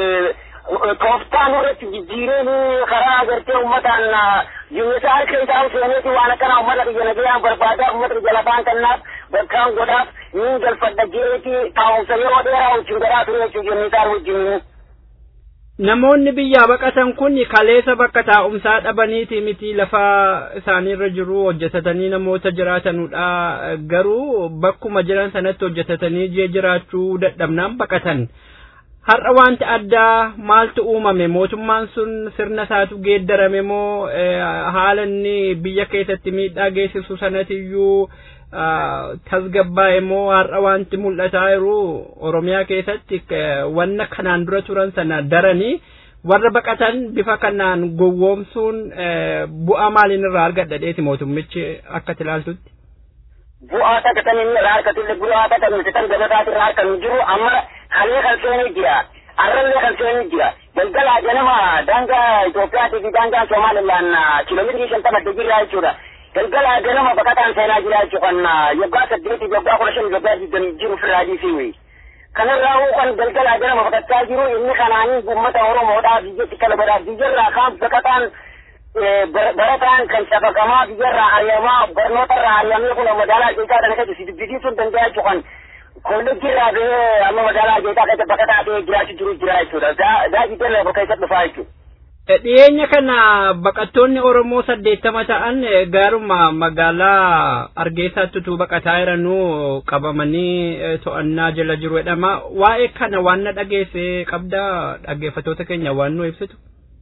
tooftaan irratti jijjiireen karaa agartee uummataan jumlisa harka isaa seeneeti waan akkana uummata biyya nagayaan barbaadaa uummata biyya lafaan kannaaf bakkaan godhaaf niin galfadha jeeti taa'umsa yeroo dheeraa wajjin godhaa ture jechuu jumlisaa wajjin. Namoonni biyyaa baqatan kun kaleessa bakka taa'umsaa dhabaniiti miti lafa isaaniirra jiru hojjetatanii namoota jiraatanudha garuu bakkuma jiran sanatti hojjetatanii jee jiraachuu dadhabnaan baqatan. har'a wanti addaa maaltu uumame mootummaan sun sirna isaatu geeddarame moo haala inni biyya keessatti miidhaa geessisu sanatiyyuu tasgabbaa'e moo har'a wanti mul'ataa jiru oromiyaa keessatti wanna kanaan dura turan sana daranii warra baqatan bifa kanaan gowwoomsuun bu'aa maaliin irraa argadhadheeti mootummichi akka tilaaltutti. Bu'aa takka kan inni irraa argatullee bu'aa takka nuti kan gabataati irraa arganu jiru amma halee kan seenee jira arrallee kan seenee jira galgala ganama daangaa Itoophiyaatii fi daangaa Somaalilaan kiiloomeetirii shantama jirra jechuudha. Galgala ganama baqataan seenaa jira jechuudha kan yoggaa saddeetii yoggaa kudha shan yoggaa digdamii jiru firraa dhiisii kanarraa kan galgala ganama baqachaa jiru inni kanaanii uummata Oromoodhaaf biyyatti kalabaadhaaf biyyarraa kaan baqataan barataan kan cafaqamaa biyyarraa ariyamaa barnootarraa ariyamee kun magaalaa keessaa kana keessa dubbisiisuun danda'a jechuudha. kolleejjii irraa bahee amma magaalaa keessaa keessa bakka taatee jiraachuu jiru jira jechuudha. Daajii daree bakka isa dhufaa jechuudha. Dhiyeenya kana baqattoonni Oromoo saddeettama ta'an gaaruma magaalaa Argeessaatti utuu baqataa jiranuu qabamanii to'annaa jala jiru jedhama. Waa'ee kana waan na dhageesse qabda dhaggeeffattoota keenya waan nu ibsitu.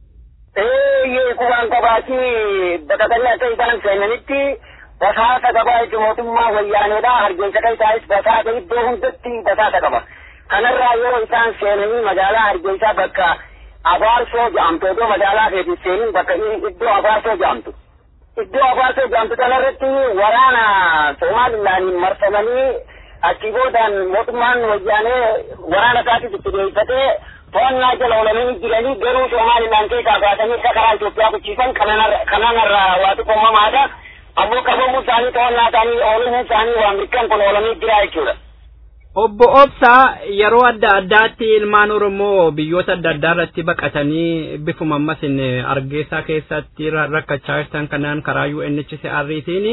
Ee kubaan qabaatii baqatanii akka isaan seenanitti basaasa qaba jechuun mootummaa wayyaaneedha hargeysa keessaayis basaasa iddoo hundatti basaasa qaba kanarraa yeroo isaan seenanii magaalaa hargeysaa bakka abaarsoo jedhamtu iddoo magaalaa keetii seenin bakka iddoo abaarsoo jedhamtu iddoo abaarsoo jedhamtu kanarratti waraana somaalilaaniin marfamanii achii boodaan mootummaan wayyaanee waraana isaatis itti deeffatee to'annaa jala oolanii jiranii garuu somaalilaan keessaa baasanii akka karaa Itoophiyaa bulchiisan kananarraa waa xiqqoomamaadha. ammoo qabamuu isaanii to'annaa isaanii oolumuu isaanii waan mirkaan kun oolamii jira jechuudha. Obbo Obsaa yeroo adda addaatti ilmaan Oromoo biyyoota adda addaa irratti baqatanii bifuma ammas argeessaa keessatti rakkachaa jirtan kanaan karaa UNHCRtiin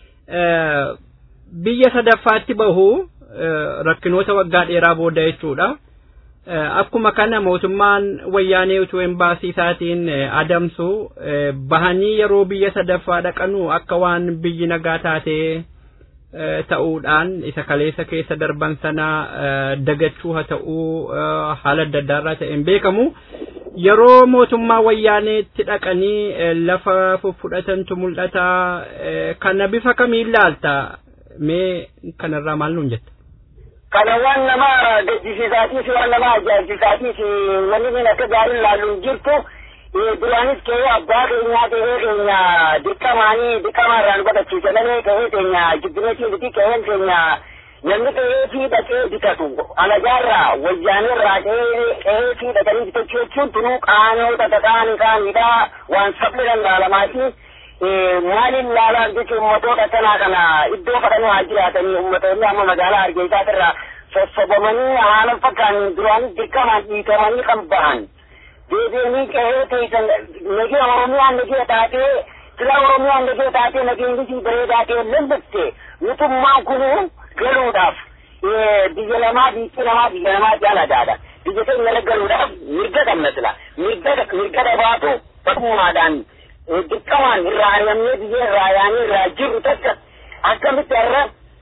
biyya sadaffaatti bahu rakkinoota waggaa dheeraa booda jechuudha. akkuma kana mootummaan wayyaanee utuu embaasii isaatiin adamsu bahanii yeroo biyya sadaffaa dhaqanu akka waan biyyi nagaa taatee ta'uudhaan isa kaleessa keessa darban sana dagachuu haa ta'uu haala adda addaarraa ta'een beekamu yeroo mootummaa wayyaaneetti dhaqanii lafa fudhatantu mul'ata kana bifa kamiin laalta mee kanarraa maal nuun jetta? kana waan nama gaddisiisaatiif waan nama ajaa'ibsiisaatiif wanni inni akka gaariin laallu hin jirtu duraanis ka'ee abbaa keenyaa ta'ee keenya dirqamaanii dirqama irraan godhachiisamanii ka'ee keenya jibbineetii miti ka'een keenya namni ka'ee fi dhaqee bitatu alajaarraa wayyaaneerraa ka'ee ka'ee fi dhaqanii bitachuu jechuun tunuu qaanota tataanii kaanidha waan sabni dandaalamaati maaliin laalaa jechuun ummatoota akkanaa kana iddoo fadhanii haa jiraatanii ummatoonni amma magaalaa Hargeysaa irraa sossobamanii haala fakkaan duraan dirqamaan dhiitamanii kan bahan deebi'anii qe'ee teessan nagee Oromiyaan nagee taatee sila Oromiyaan nagee taatee nageenyisii bareedaa ta'e lallatte mootummaan kun galuudhaaf biyya lamaa biyyi lamaa biyya lamaa jaalataadha. Biyya keenya galuudhaaf mirga qabna sila mirga mirga dhabaatu badummaadhaan dirqamaan irraa ari'amnee biyya irraa yaanee irraa jirru takka akkamitti irra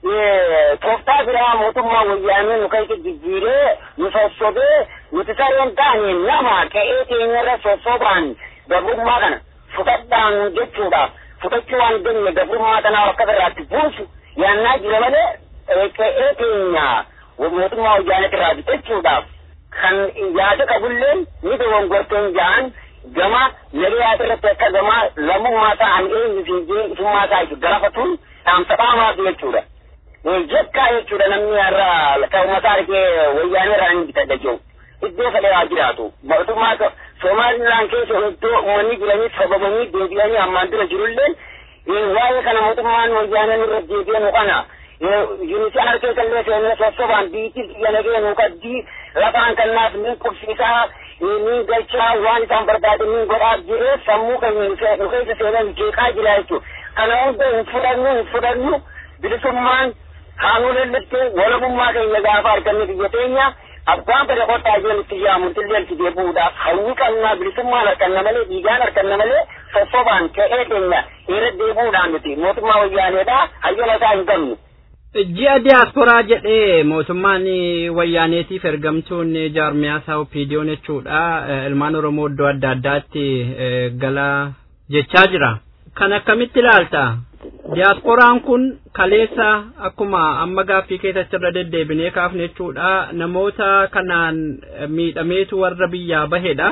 tooftaa biraa mootummaa wayyaanee nu keessa jijjiiree nu sossobee nuti sareen taane nama qe'ee keenya irra sossobaan gabrummaa kana fudhadhaan jechuudhaaf fudhachuu waan jenne gabrummaa kanaa akka biraatti buusu yaannaa jira malee qe'ee keenya mootummaa wayyaanee irraa bitachuudhaaf kan yaada qabulleen ni dogongorteen ja'an gama nagayaata irratti akka gama lammummaa ta'an eenyu fi isummaa isaa itti gaafatuun dhaamsa dhaamaaf jechuudha. Jekkaa jechuudha namni irraa ta'umataa argee wayyaanee irraa hin bitadha jiru. Iddoo fedhaa jiraatu. Mootummaa Somaalilaan keessa iddoo uummanni jiranii sababanii deebi'anii ammaan dura jirulleen waa'ee kana mootummaan wayyaanee nurra deebi'anu kana yunisii harkee kallee seenne sossobaan biitti biyya nagee nu qaddii lafaan kannaaf ni qubsiisaa ni galchaa waan isaan barbaadan ni godhaa jiree sammuu keenya nu keessa seenan jeeqaa jira jechuudha. Kana hunda hin fudhannu hin fudhannu bilisummaan haanuu lallatti walabummaa keenya gaafa arganne biyya teenya abbaan bada qottaa jiran itti jaamu illee itti deebi'uudhaaf hawwi qabnaa bilisummaan harkanna malee dhiigaan harkanna malee sossobaan ka'ee keenya irra deebi'uudhaan nuti mootummaa wayyaaneedhaa hayyama isaa hin qabnu. ji'a diyaasporaa jedhee mootummaan wayyaaneetiif ergamtuun jaarmiyaa isaa opiidiyoon jechuudha ilmaan oromoo iddoo adda addaatti gala jechaa jira kan akkamitti ilaalta diyaasporaan kun kaleessa akkuma amma gaaffii keessatti irra deddeebinee kaafne jechuudha namoota kanaan miidhameetu warra biyyaa bahedha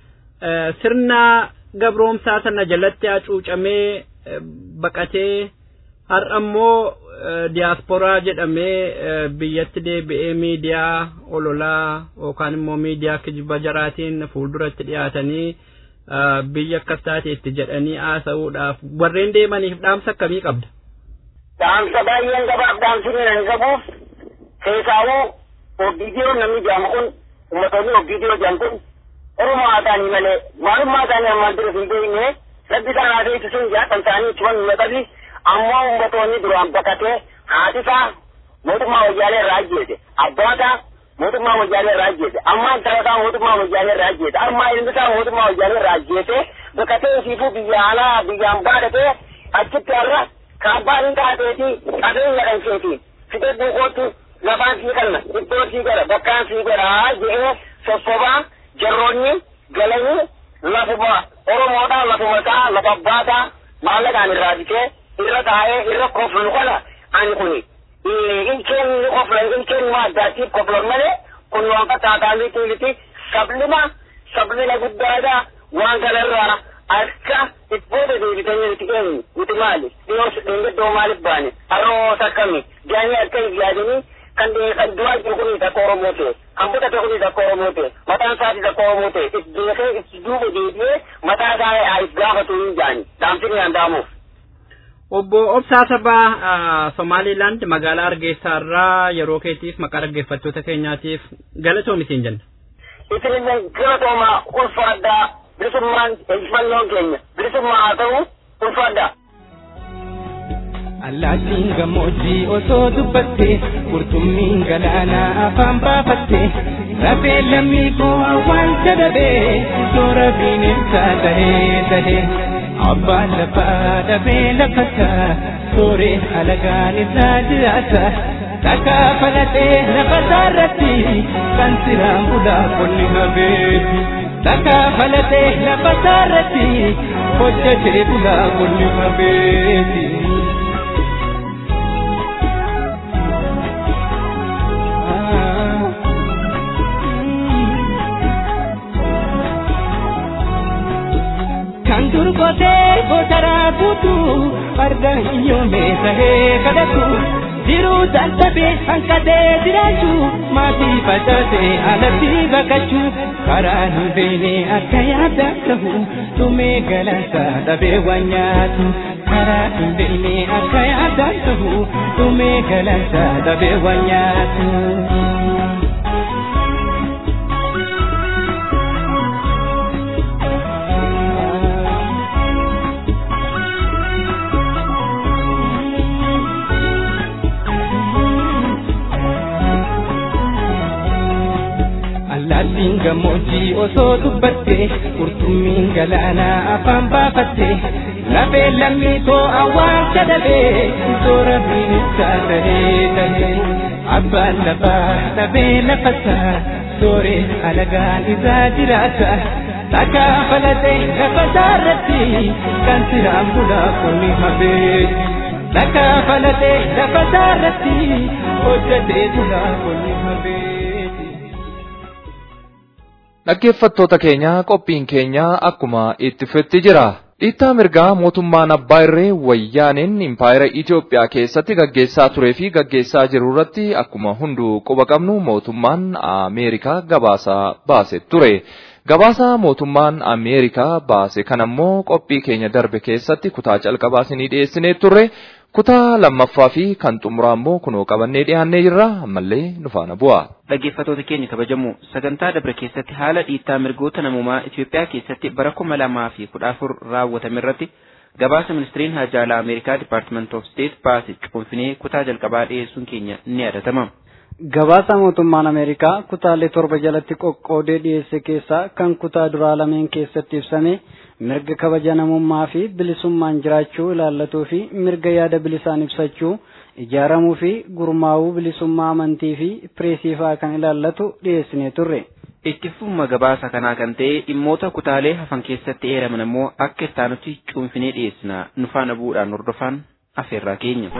sirna gabroomsaa sana jalatti hacuucamee baqatee har'a immoo diyaasporaa jedhamee biyyatti deebi'ee miidiyaa ololaa yookaan immoo miidiyaa kijiba jaraatiin fuulduratti dhiyaatanii biyya akkas taateetti jedhanii haasa'uudhaaf warreen deemaniif dhaamsa akkamii qabda? Dhaamsa baay'een gabaaf dhaamsini nan qabuuf keessaawuu obbidiyoo namni jedhamu kun ummatoonni obbidiyoo jedhan kun Oromoo haa ta'anii malee maalummaa isaanii ammaan dura hin beekne rabbi isaan haa ta'e sun jaatan isaanii itti waan hin ammoo ummatoonni duraan baqatee haatisaa mootummaa wayyaalee irraa ajjeese abbaata mootummaa wayyaalee irraa ajjeese amma intalasaa mootummaa wayyaalee irraa ajjeese amma ilmisaa mootummaa wayyaalee irraa ajjeese baqatee isiifuu biyya alaa biyyaan baadhatee achitti har'a kaabbaan hin taateeti qabeenya dhankeeti fide buukootti lafaan sii kanna iddoo sii gara bakkaan sii gara jedhee sossobaa jarroonni galanii lafuma oromoodhaa lafumataa lafa abbaataa maallaqaan irraa bitee irra taa'ee irra koflu kana ani kuni ilkeen ni kofla ilkeen ma addaatiif koflan malee kun waan fakkaataa miti sablima sablina guddaadha waan kanarraa akka ibbooda deebitanii nuti eenyu nuti maali dhiyoos dheengaddoo maaliif baane harroos akkami jaanii akka hin yaadanii kan kan du'aa jiru kun takka Oromoo ta'e kan butate kun takka Oromoo ta'e mataan isaati takka Oromoo ta'e itti beekee itti duuba deebi'ee mataa isaa if gaafatu hin jaani dhaamsini danda'amuuf. Obbo Obsaa Sabaa Somaaliilaand magaalaa Hargeysaa irraa yeroo keetiif maqaa dhaggeeffattoota keenyaatiif galatoomi siin jenna. Isinillee galatooma ulfaadhaa bilisummaan injifannoon keenya bilisummaa haa ta'u ulfaadhaa. Allaattiin gammoojjii osoo dubbatte qurxummiin galaanaa afaan baafatte rafee lammii koo awwaalcha dhabee soora bineensaa tahee tahee abbaan lafaa dhabee lafataa sooree alagaan isaa jiraata takkaa falatee lafa isaarratti kan siraan bulaa qonni habeeti. Takkaa falatee lafa isaarratti hojjatee bulaa qonni habeeti. kan durgotee gotaraa guutu farda hiyyoomee tahee kadhatu jiruu dadhabee hanqatee jiraachuu maatii facaasee alatti baqachuu karaa hin beekne akka yaada ta'u dhumee galansa dhabee waan nyaatu karaa hin beekne akka yaada ta'u dhumee galansa dhabee waan nyaatu. Allaattiin gammoojjii osoo dubbatte qurxummiin galaanaa afaan baafatte lafee lammii koo awwaalcha dhabee toora bineeldaa tahee tahee abbaan lafaa dhabee lafasaa sooree alagaan isaa jiraata takkaa falatee lafasaa irratti kan siraan bulaa kunni hafee takkaa falatee lafasaa irratti hojjetee bulaa kunni hafee. Dhaggeeffattoota keenya qophiin keenya akkuma itti fufetti jira. Dhiittaa mirgaa mootummaan abbaa irree wayyaaneen impaayera Itoophiyaa keessatti gaggeessaa turee fi gaggeessaa jiru irratti akkuma hunduu quba qabnu mootummaan Ameerikaa gabaasaa baase ture. Gabaasa mootummaan Ameerikaa baase kanammoo qophii keenya darbe keessatti kutaa calqabaa isinii dhiyeessinee turre. Kutaa lammaffaa fi kan xumuraa immoo kunoo qabannee dhiyaannee jirra ammallee nu faana bu'a. Dhaggeeffattoota keenya kabajamoo sagantaa dabre keessatti haala dhiittaa mirgoota namummaa Itoophiyaa keessatti bara kuma lamaa fi kudha afur raawwatame irratti gabaasa ministiriin haajaalaa Ameerikaa Department of State baase cuunfinee kutaa jalqabaa dhiyeessuun keenya ni yaadatama. Gabaasa mootummaan Ameerikaa kutaalee torba jalatti qoqqoodee dhiyeesse keessaa kan kutaa duraa lameen keessatti ibsame mirga kabaja namummaa fi bilisummaan jiraachuu ilaallatuu fi mirga yaada bilisaan ibsachuu ijaaramuu fi gurmaa'uu bilisummaa amantii fi pireesii fa'aa kan ilaallatu dhiyeessinee turre. Itti fufuma gabaasa kanaa kan ta'e dhimmoota kutaalee hafan keessatti eeraman ammoo akka ittaanutti cuunfinee dhiyeessina nu faana bu'uudhaan hordofaan afeerraa keenya.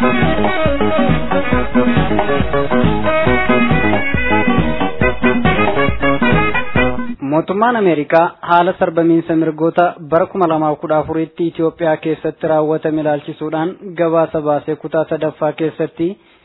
Mootummaan Ameerikaa haala sarbamiinsa mirgoota bara kuma lamaaf kudha afuritti Itoophiyaa keessatti raawwatame ilaalchisuudhaan gabaasa baasee kutaa sadaffaa keessatti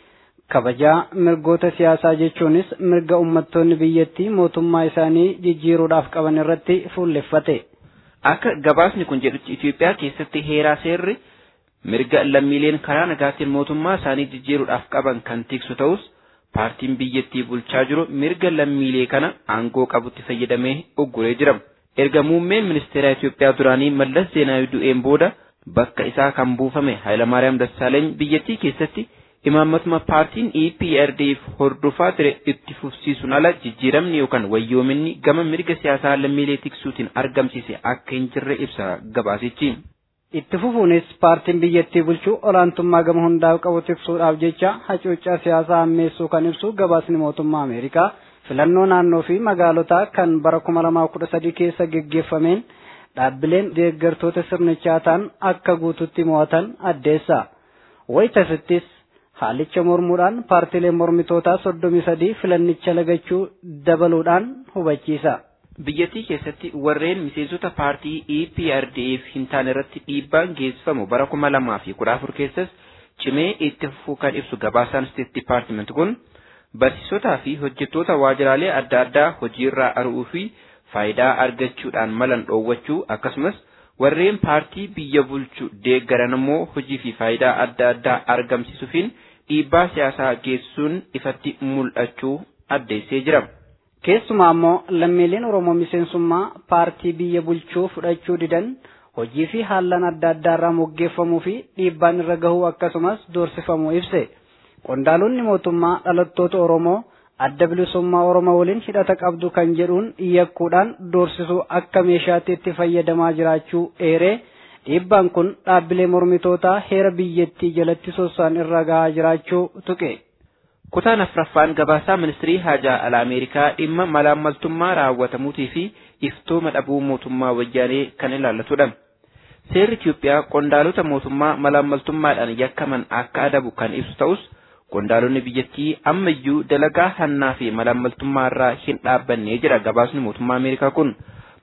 kabajaa mirgoota siyaasaa jechuunis mirga uummattoonni biyyattii mootummaa isaanii jijjiiruudhaaf qaban irratti fuulleffate. Akka gabaasni kun jedhutti Itoophiyaa keessatti heeraa seerri mirga lammiileen karaa nagaatiin mootummaa isaanii jijjiiruudhaaf qaban kan tiksu ta'us paartiin biyyattii bulchaa jiru mirga lammiilee kana aangoo qabutti fayyadamee ugguree jira. Erga muummeen ministeera Itoophiyaa duraanii Mallas Zeenaawii du'een booda bakka isaa kan buufame Hayilamaariyaam Dassaaleeny biyyattii keessatti imaammatuma paartiin EPRDF hordofaa ture itti fufsiisuun ala jijjiiramni yookaan wayyoominni gama mirga siyaasaa lammiilee tiksuutiin argamsiise akka hin jirre ibsa gabaasichi. Itti fufuunis paartiin biyyattii bulchuu olaantummaa gama hundaaf qabu tiksuudhaaf jecha hacuuccaa siyaasaa hammeessuu kan ibsu gabaasni mootummaa Ameerikaa filannoo naannoo fi magaalotaa kan bara kuma lamaa kudha sadii keessa geggeeffameen dhaabbileen deeggartoota sirnichaa ta'an akka guututti mo'atan addeessa. Wayitasittis haalicha mormuudhaan paartiileen mormitootaa soddomii sadii filannicha lagachuu dabaluudhaan hubachiisa. Biyyattii keessatti warreen miseensota paartii EPRDF hin taane irratti dhiibbaan geessifamu bara kuma lamaa fi kudha afur keessas cimee itti fufuu kan ibsu gabaasaan State Department kun barsiisotaa fi hojjettoota waajjiraalee adda addaa hojiirraa ari'uu fi faayidaa argachuudhaan malan dhoowwachuu akkasumas warreen paartii biyya bulchu deeggaran immoo hojii fi faayidaa adda addaa argamsiisuufiin dhiibbaa siyaasaa geessuun ifatti mul'achuu addeessee jira. Keessumaa immoo lammiileen Oromoo miseensummaa paartii biyya bulchuu fudhachuu didan hojii fi haallan adda addaa irraa moggeeffamuu fi dhiibbaan irra gahuu akkasumas doorsifamuu ibse. Qondaalonni mootummaa dhalattoota Oromoo adda bilisummaa Oromoo waliin hidhata qabdu kan jedhuun yakkuudhaan doorsisuu akka meeshaatti itti fayyadamaa jiraachuu eeree dhiibbaan kun dhaabbilee mormitootaa heera biyyattii jalatti sossaan irra gahaa jiraachuu tuqe. Kutaan afraffaan gabaasaa ministirii haajaa alaa Ameerikaa dhimma malaammaltummaa raawwatamuutii fi iftooma dhabuu mootummaa wayyaanee kan ilaallatudha. Seerri Itoophiyaa qondaalota mootummaa malaammaltummaadhaan yakkaman akka adabu kan ibsu ta'us qondaalonni biyyattii ammayyuu dalagaa hannaa fi malaammaltummaa irraa hin dhaabbanne jira gabaasni mootummaa Ameerikaa kun.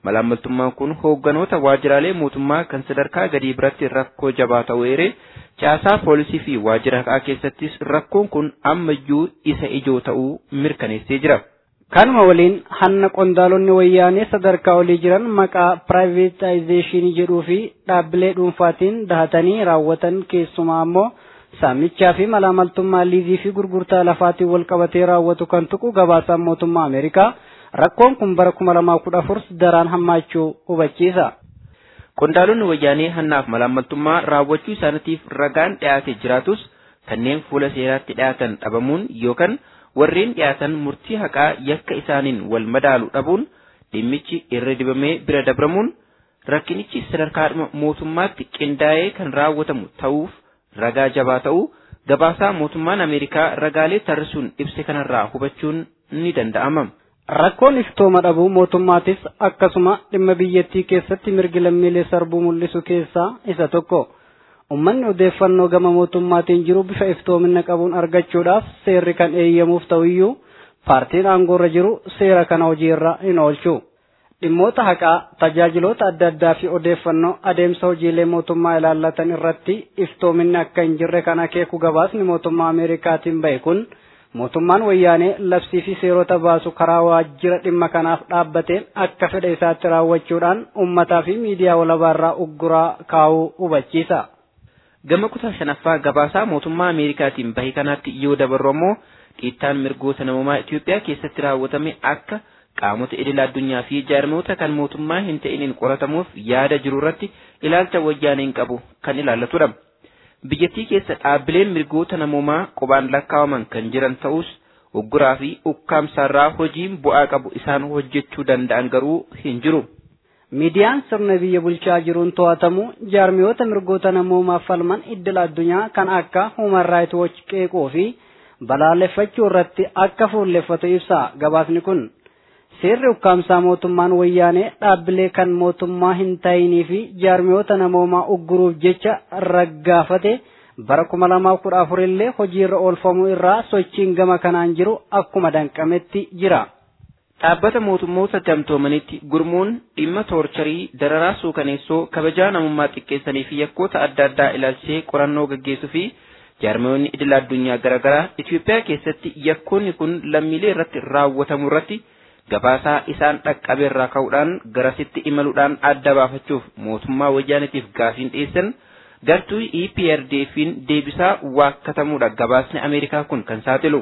Malaammaltummaan kun hoogganoota waajjiraalee mootummaa kan sadarkaa gadii biratti rakkoo jabaa ta'uu eeree caasaa poolisii fi waajjira haqaa keessattis rakkoon kun ammayyuu isa ijoo ta'uu mirkaneessee jira. Kanuma waliin hanna qondaalonni wayyaanee sadarkaa olii jiran maqaa piraayivetaayzeeshinii jedhuu fi dhaabbilee dhuunfaatiin dahatanii raawwatan keessumaa ammoo saamichaa fi malaamaltummaa liizii fi gurgurtaa lafaatiin wal qabatee raawwatu kan tuqu gabaasaan mootummaa Ameerikaa rakkoon kun bara kuma lamaa kudha afur daraan hammaachuu hubachiisa. Qondaalonni wayyaanee hannaaf malaamaltummaa raawwachuu isaaniitiif ragaan dhiyaate jiraatus kanneen fuula seeraatti dhiyaatan dhabamuun yookaan warreen dhiyaatan murtii haqaa yakka isaaniin wal madaalu dhabuun dhimmichi irra dibamee bira dabramuun rakkinichi sadarkaa mootummaatti qindaa'ee kan raawwatamu ta'uuf ragaa jabaa ta'uu gabaasaa mootummaan Ameerikaa ragaalee tarrisuun ibse kanarraa hubachuun ni danda'ama. Rakkoon iftooma dhabuu mootummaatis akkasuma dhimma biyyattii keessatti mirgi lammiilee sarbuu mul'isu keessaa isa tokko. Uummanni odeeffannoo gama mootummaatiin jiru bifa iftoomina qabuun argachuudhaaf seerri kan eeyyamuuf ta'uyyuu paartiin aangoorra jiru seera kana hojiirra hin oolchu. Dhimmoota haqaa tajaajiloota adda addaa fi odeeffannoo adeemsa hojiilee mootummaa ilaallatan irratti iftoominni akka hin jirre kan akeeku gabaasni mootummaa Ameerikaatiin bahe kun mootummaan wayyaanee labsii fi seerota baasu karaa waajjira dhimma kanaaf dhaabbateen akka fedha isaatti raawwachuudhaan uummataa fi miidiyaa walabaarraa ugguraa kaa'uu hubachiisa. Gama kutaa shanaffaa gabaasaa mootummaa Ameerikaatiin bahe kanaatti yoo dabarru ammoo dhiittaan mirgoota namummaa Itoophiyaa keessatti raawwatame akka qaamota idila addunyaa fi jaarmoota kan mootummaa hin ta'iniin qoratamuuf yaada jiru irratti ilaalcha wayyaaneen qabu kan ilaallatudha. Biyyattii keessa dhaabbileen mirgoota namummaa qubaan lakkaawaman kan jiran ta'us ugguraa fi ukkaamsaarraa hojiin bu'aa qabu isaan hojjechuu danda'an garuu hin jiru. Miidiyaan sirna biyya bulchaa jiruun to'atamu jaarmiyoota mirgoota namoomaaf falman idila addunyaa kan akka Human Rights Watch qeequu fi balaaleffachuu irratti akka fuulleffatu ibsa gabaasni kun. Seerri ukkaamsaa mootummaan wayyaanee dhaabbilee kan mootummaa hin ta'inii fi jaarmiyoota namoomaa ugguruuf jecha raggaafate bara kuma lamaaf kudha afur illee hojiirra oolfamuu irraa sochiin gama kanaan jiru akkuma danqametti jira. Dhaabbata mootummoota gamtoomanitti gurmuun dhimma toorcharii dararaa suukaneessoo kabajaa namummaa xiqqeessanii fi yakkoota adda addaa ilaalchisee qorannoo gaggeessuu fi jaarmiyoonni idila addunyaa garaagaraa Itoophiyaa keessatti yakkoonni kun lammiilee irratti raawwatamu irratti gabaasaa isaan dhaqqabe irraa ka'uudhaan garasitti imaluudhaan adda baafachuuf mootummaa wayyaanitiif gaafiin dhiyeessan gartuu EPRDF'n deebisaa waakkatamuudha gabaasni Ameerikaa kun kan saaxilu.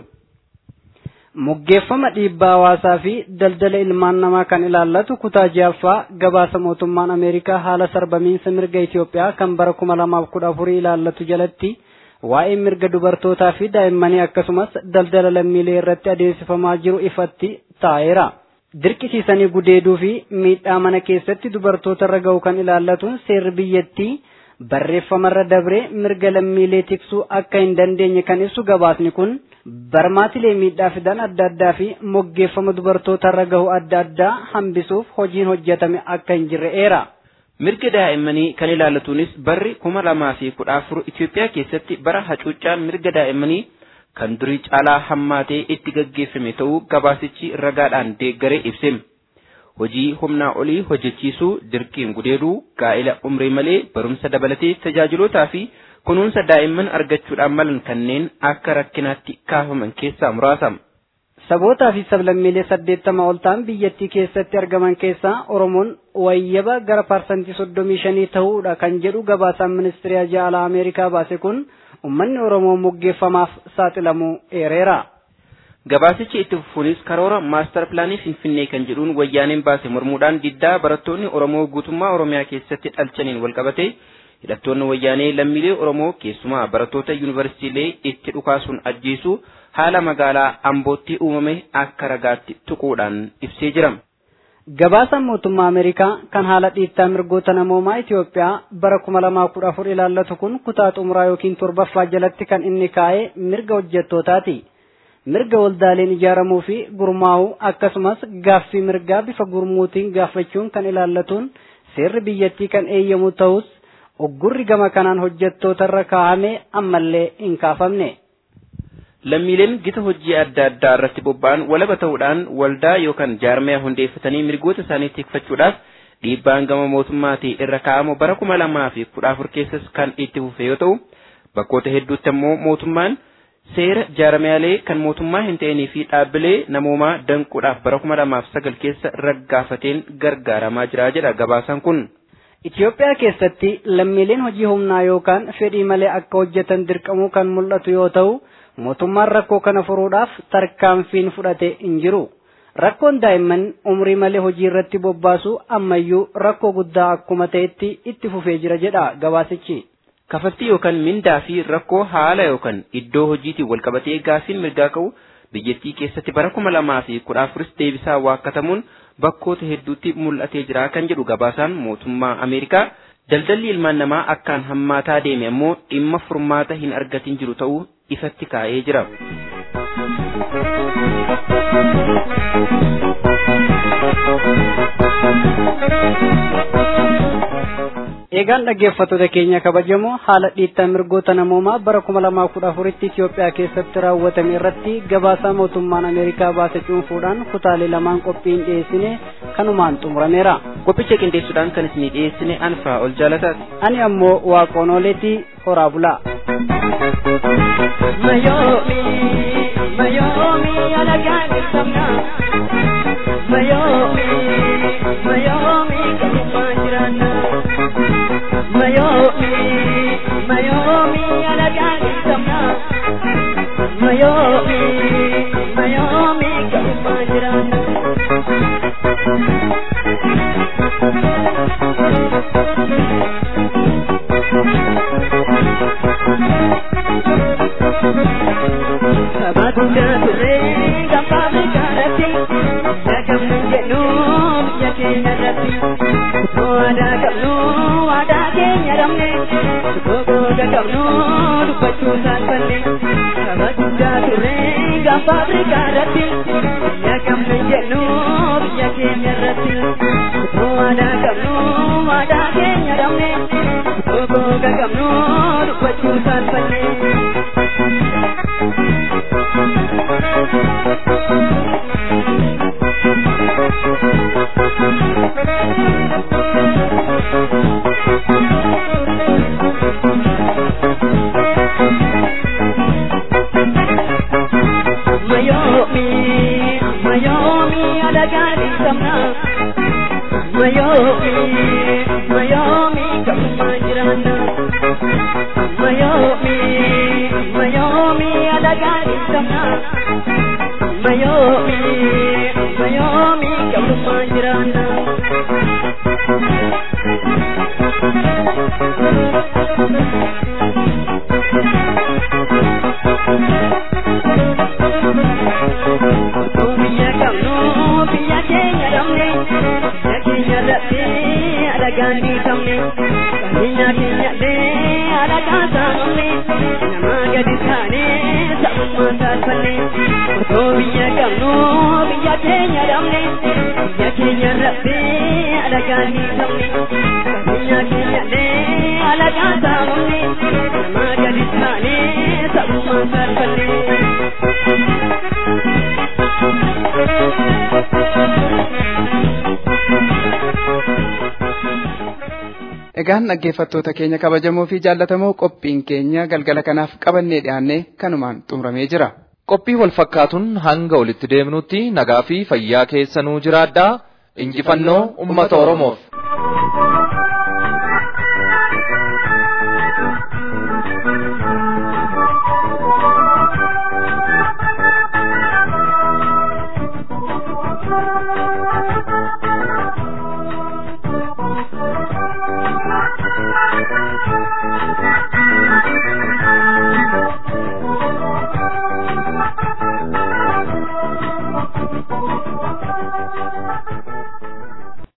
Muggeeffama dhiibbaa hawaasaa fi daldala ilmaan namaa kan ilaallatu kutaa jaaffaa gabaasa mootummaan Ameerikaa haala sarbamiinsa mirga Itoophiyaa kan bara kuma lamaaf kudha afurii ilaallatu jalatti waa'ee mirga dubartootaa fi daa'immanii akkasumas daldala lammiilee irratti adeemsifamaa jiru ifatti taa'eera. Dirqisiisanii gudeeduu fi miidhaa mana keessatti dubartoota irra ga'u kan ilaallatuun seerri biyyattii barreeffamarra dabree mirga lammiilee tiksuu akka hin dandeenye kan ibsu gabaasni kun barmaatilee miidhaa fidan adda addaa fi moggeeffama dubartoota irra gahu adda addaa hambisuuf hojiin hojjetame akka hin jirre eera. Mirga daa'immanii kan ilaallatuunis barri kuma lamaa fi kudha afur Itoophiyaa keessatti bara hacuuccaan mirga daa'immanii kan durii caalaa hammaatee itti gaggeeffame ta'uu gabaasichi ragaadhaan deeggaree ibse. Hojii humnaa olii hojjechiisuu, dirqiin gudeeduu, gaa'ila umrii malee barumsa dabalatee tajaajilootaa fi kunuunsa daa'imman argachuudhaan malan kanneen akka rakkinaatti kaafaman keessaa muraasa. Sabootaa fi sablammiilee saddeettama ol ta'an biyyattii keessatti argaman keessaa Oromoon wayyaba gara parsantii soddomii shanii ta'uudha kan jedhu gabaasaan ministeera jaalaa Ameerikaa baase kun uummanni Oromoo moggeeffamaaf saaxilamuu eereera. Gabaasichi itti fufuunis karoora maastar pilaanii Finfinnee kan jedhuun wayyaaneen baase mormuudhaan diddaa barattoonni Oromoo guutummaa Oromiyaa keessatti dhalchaniin walqabate hidhattoonni wayyaanee lammiilee Oromoo keessumaa barattoota yuunivarsiitiilee itti dhukaasuun ajjeesuu haala magaalaa Ambootti uumame akka ragaatti tuquudhaan ibsee jira. Gabaasaan mootummaa Ameerikaa kan haala dhiittaa mirgoota namoomaa Itoophiyaa bara kuma lamaa kudha afur ilaallatu kun kutaa xumuraa yookiin torbaffaa jalatti kan inni kaa'e mirga hojjettootaati. Mirga waldaaleen ijaaramuu fi gurmaa'uu akkasumas gaaffii mirgaa bifa gurmuutiin gaafachuun kan ilaallatuun seerri biyyattii kan eeyyamu ta'us oggurri gama kanaan hojjettoota irra kaa'ame ammallee hin kaafamne. lammiileen gita hojii adda addaa irratti bobba'an walaba ta'uudhaan waldaa yookaan jaarmaya hundeeffatanii mirgoota isaanii tikfachuudhaaf dhiibbaan gama mootummaatii irra kaa'amu bara kuma lamaa fi kudha afur keessas kan itti fufe yoo ta'u bakkoota hedduutti ammoo mootummaan seera jaarmayaalee kan mootummaa hin ta'inii fi dhaabbilee namoomaa danquudhaaf bara kuma lamaaf sagal keessa raggaafateen gargaaramaa jira jedha gabaasaan kun. Itoophiyaa keessatti lammiileen hojii humnaa yookaan fedhii malee akka hojjetan dirqamuu kan mul'atu yoo ta'u mootummaan rakkoo kana furuudhaaf tarkaanfiin fudhate hin jiru. Rakkoon daa'imman umrii malee hojii irratti bobbaasu ammayyuu rakkoo guddaa akkuma ta'etti itti fufee jira jedha gabaasichi. Kafaltii yookaan mindaa fi rakkoo haala yookaan iddoo hojiitiin walqabatee gaafiin mirgaa ka'u biyyattii keessatti bara kuma lamaa fi kudha afuris deebisaa waakkatamuun bakkoota hedduutti mul'atee jira kan jedhu gabaasaan mootummaa Ameerikaa. Daldalli ilmaan namaa akkaan hammaataa deeme ammoo dhimma furmaata hin argatin jiru ta'uu ifatti kaa'ee jira. Eegaan dhaggeeffattoota keenya kabajamoo haala dhiittaa mirgoota namoomaa bara kuma lamaa kudha afuritti Itoophiyaa keessatti raawwatame irratti gabaasaa mootummaan Ameerikaa baase cuunfuudhaan kutaalee lamaan qophiin dhiyeessine kanumaan xumurameera. Qophicha qindeessuudhaan kan isinii dhiyeessine anfaa ol jaalataati. Ani ammoo waaqonooleetii horaa bulaa. Mayoomi, mayoomi alagaan ibsamna. Mayoomi, mayoomi kanumaan jiraanna. Mayoomi, mayoomi alagaan ibsamna. Mayoomi, mayoomi kanumaan jiraanna. Sabatuja ture gampame karati Nagamu jedhu biyya keenya irratti Utoo aadaa qabnu aadaa keenya dhabne Utoo googa qabnu dubbachuu saalfanne Sabatuja ture gaanfa Afrikaa irratti Nagamu jedhu biyya keenya irratti Utoo aadaa qabnu aadaa keenya dhabne Utoo googa qabnu dubbachuu saalfanne Mayomi, Mayomi, alagani samna. Mayomi, Mayomi, kamajirana. Mayomi, Mayomi, alagani samna. Mayomi, Mayomi, kamajirana. Biyya qabnu biyya keenya dhabne biyya keenya irratti alagaan dhiitamne qabeenya keenyallee alagaan saamamne nama gadi taane sabummaa saalfanne otoo biyya qabnu biyya keenya dhabne biyya keenya irratti alagaan dhiitamne qabeenya keenyallee alagaan saamamne nama gadi taane sabummaa saalfanne. Egaan dhaggeeffattoota keenya kabajamoo fi jaallatamoo qophiin keenya galgala kanaaf qabannee dhiyaannee kanumaan xumuramee jira. Qophii wal fakkaatuun hanga walitti deemnutti nagaa fi fayyaa keessanuu jiraadhaa injifannoo uummata Oromoof.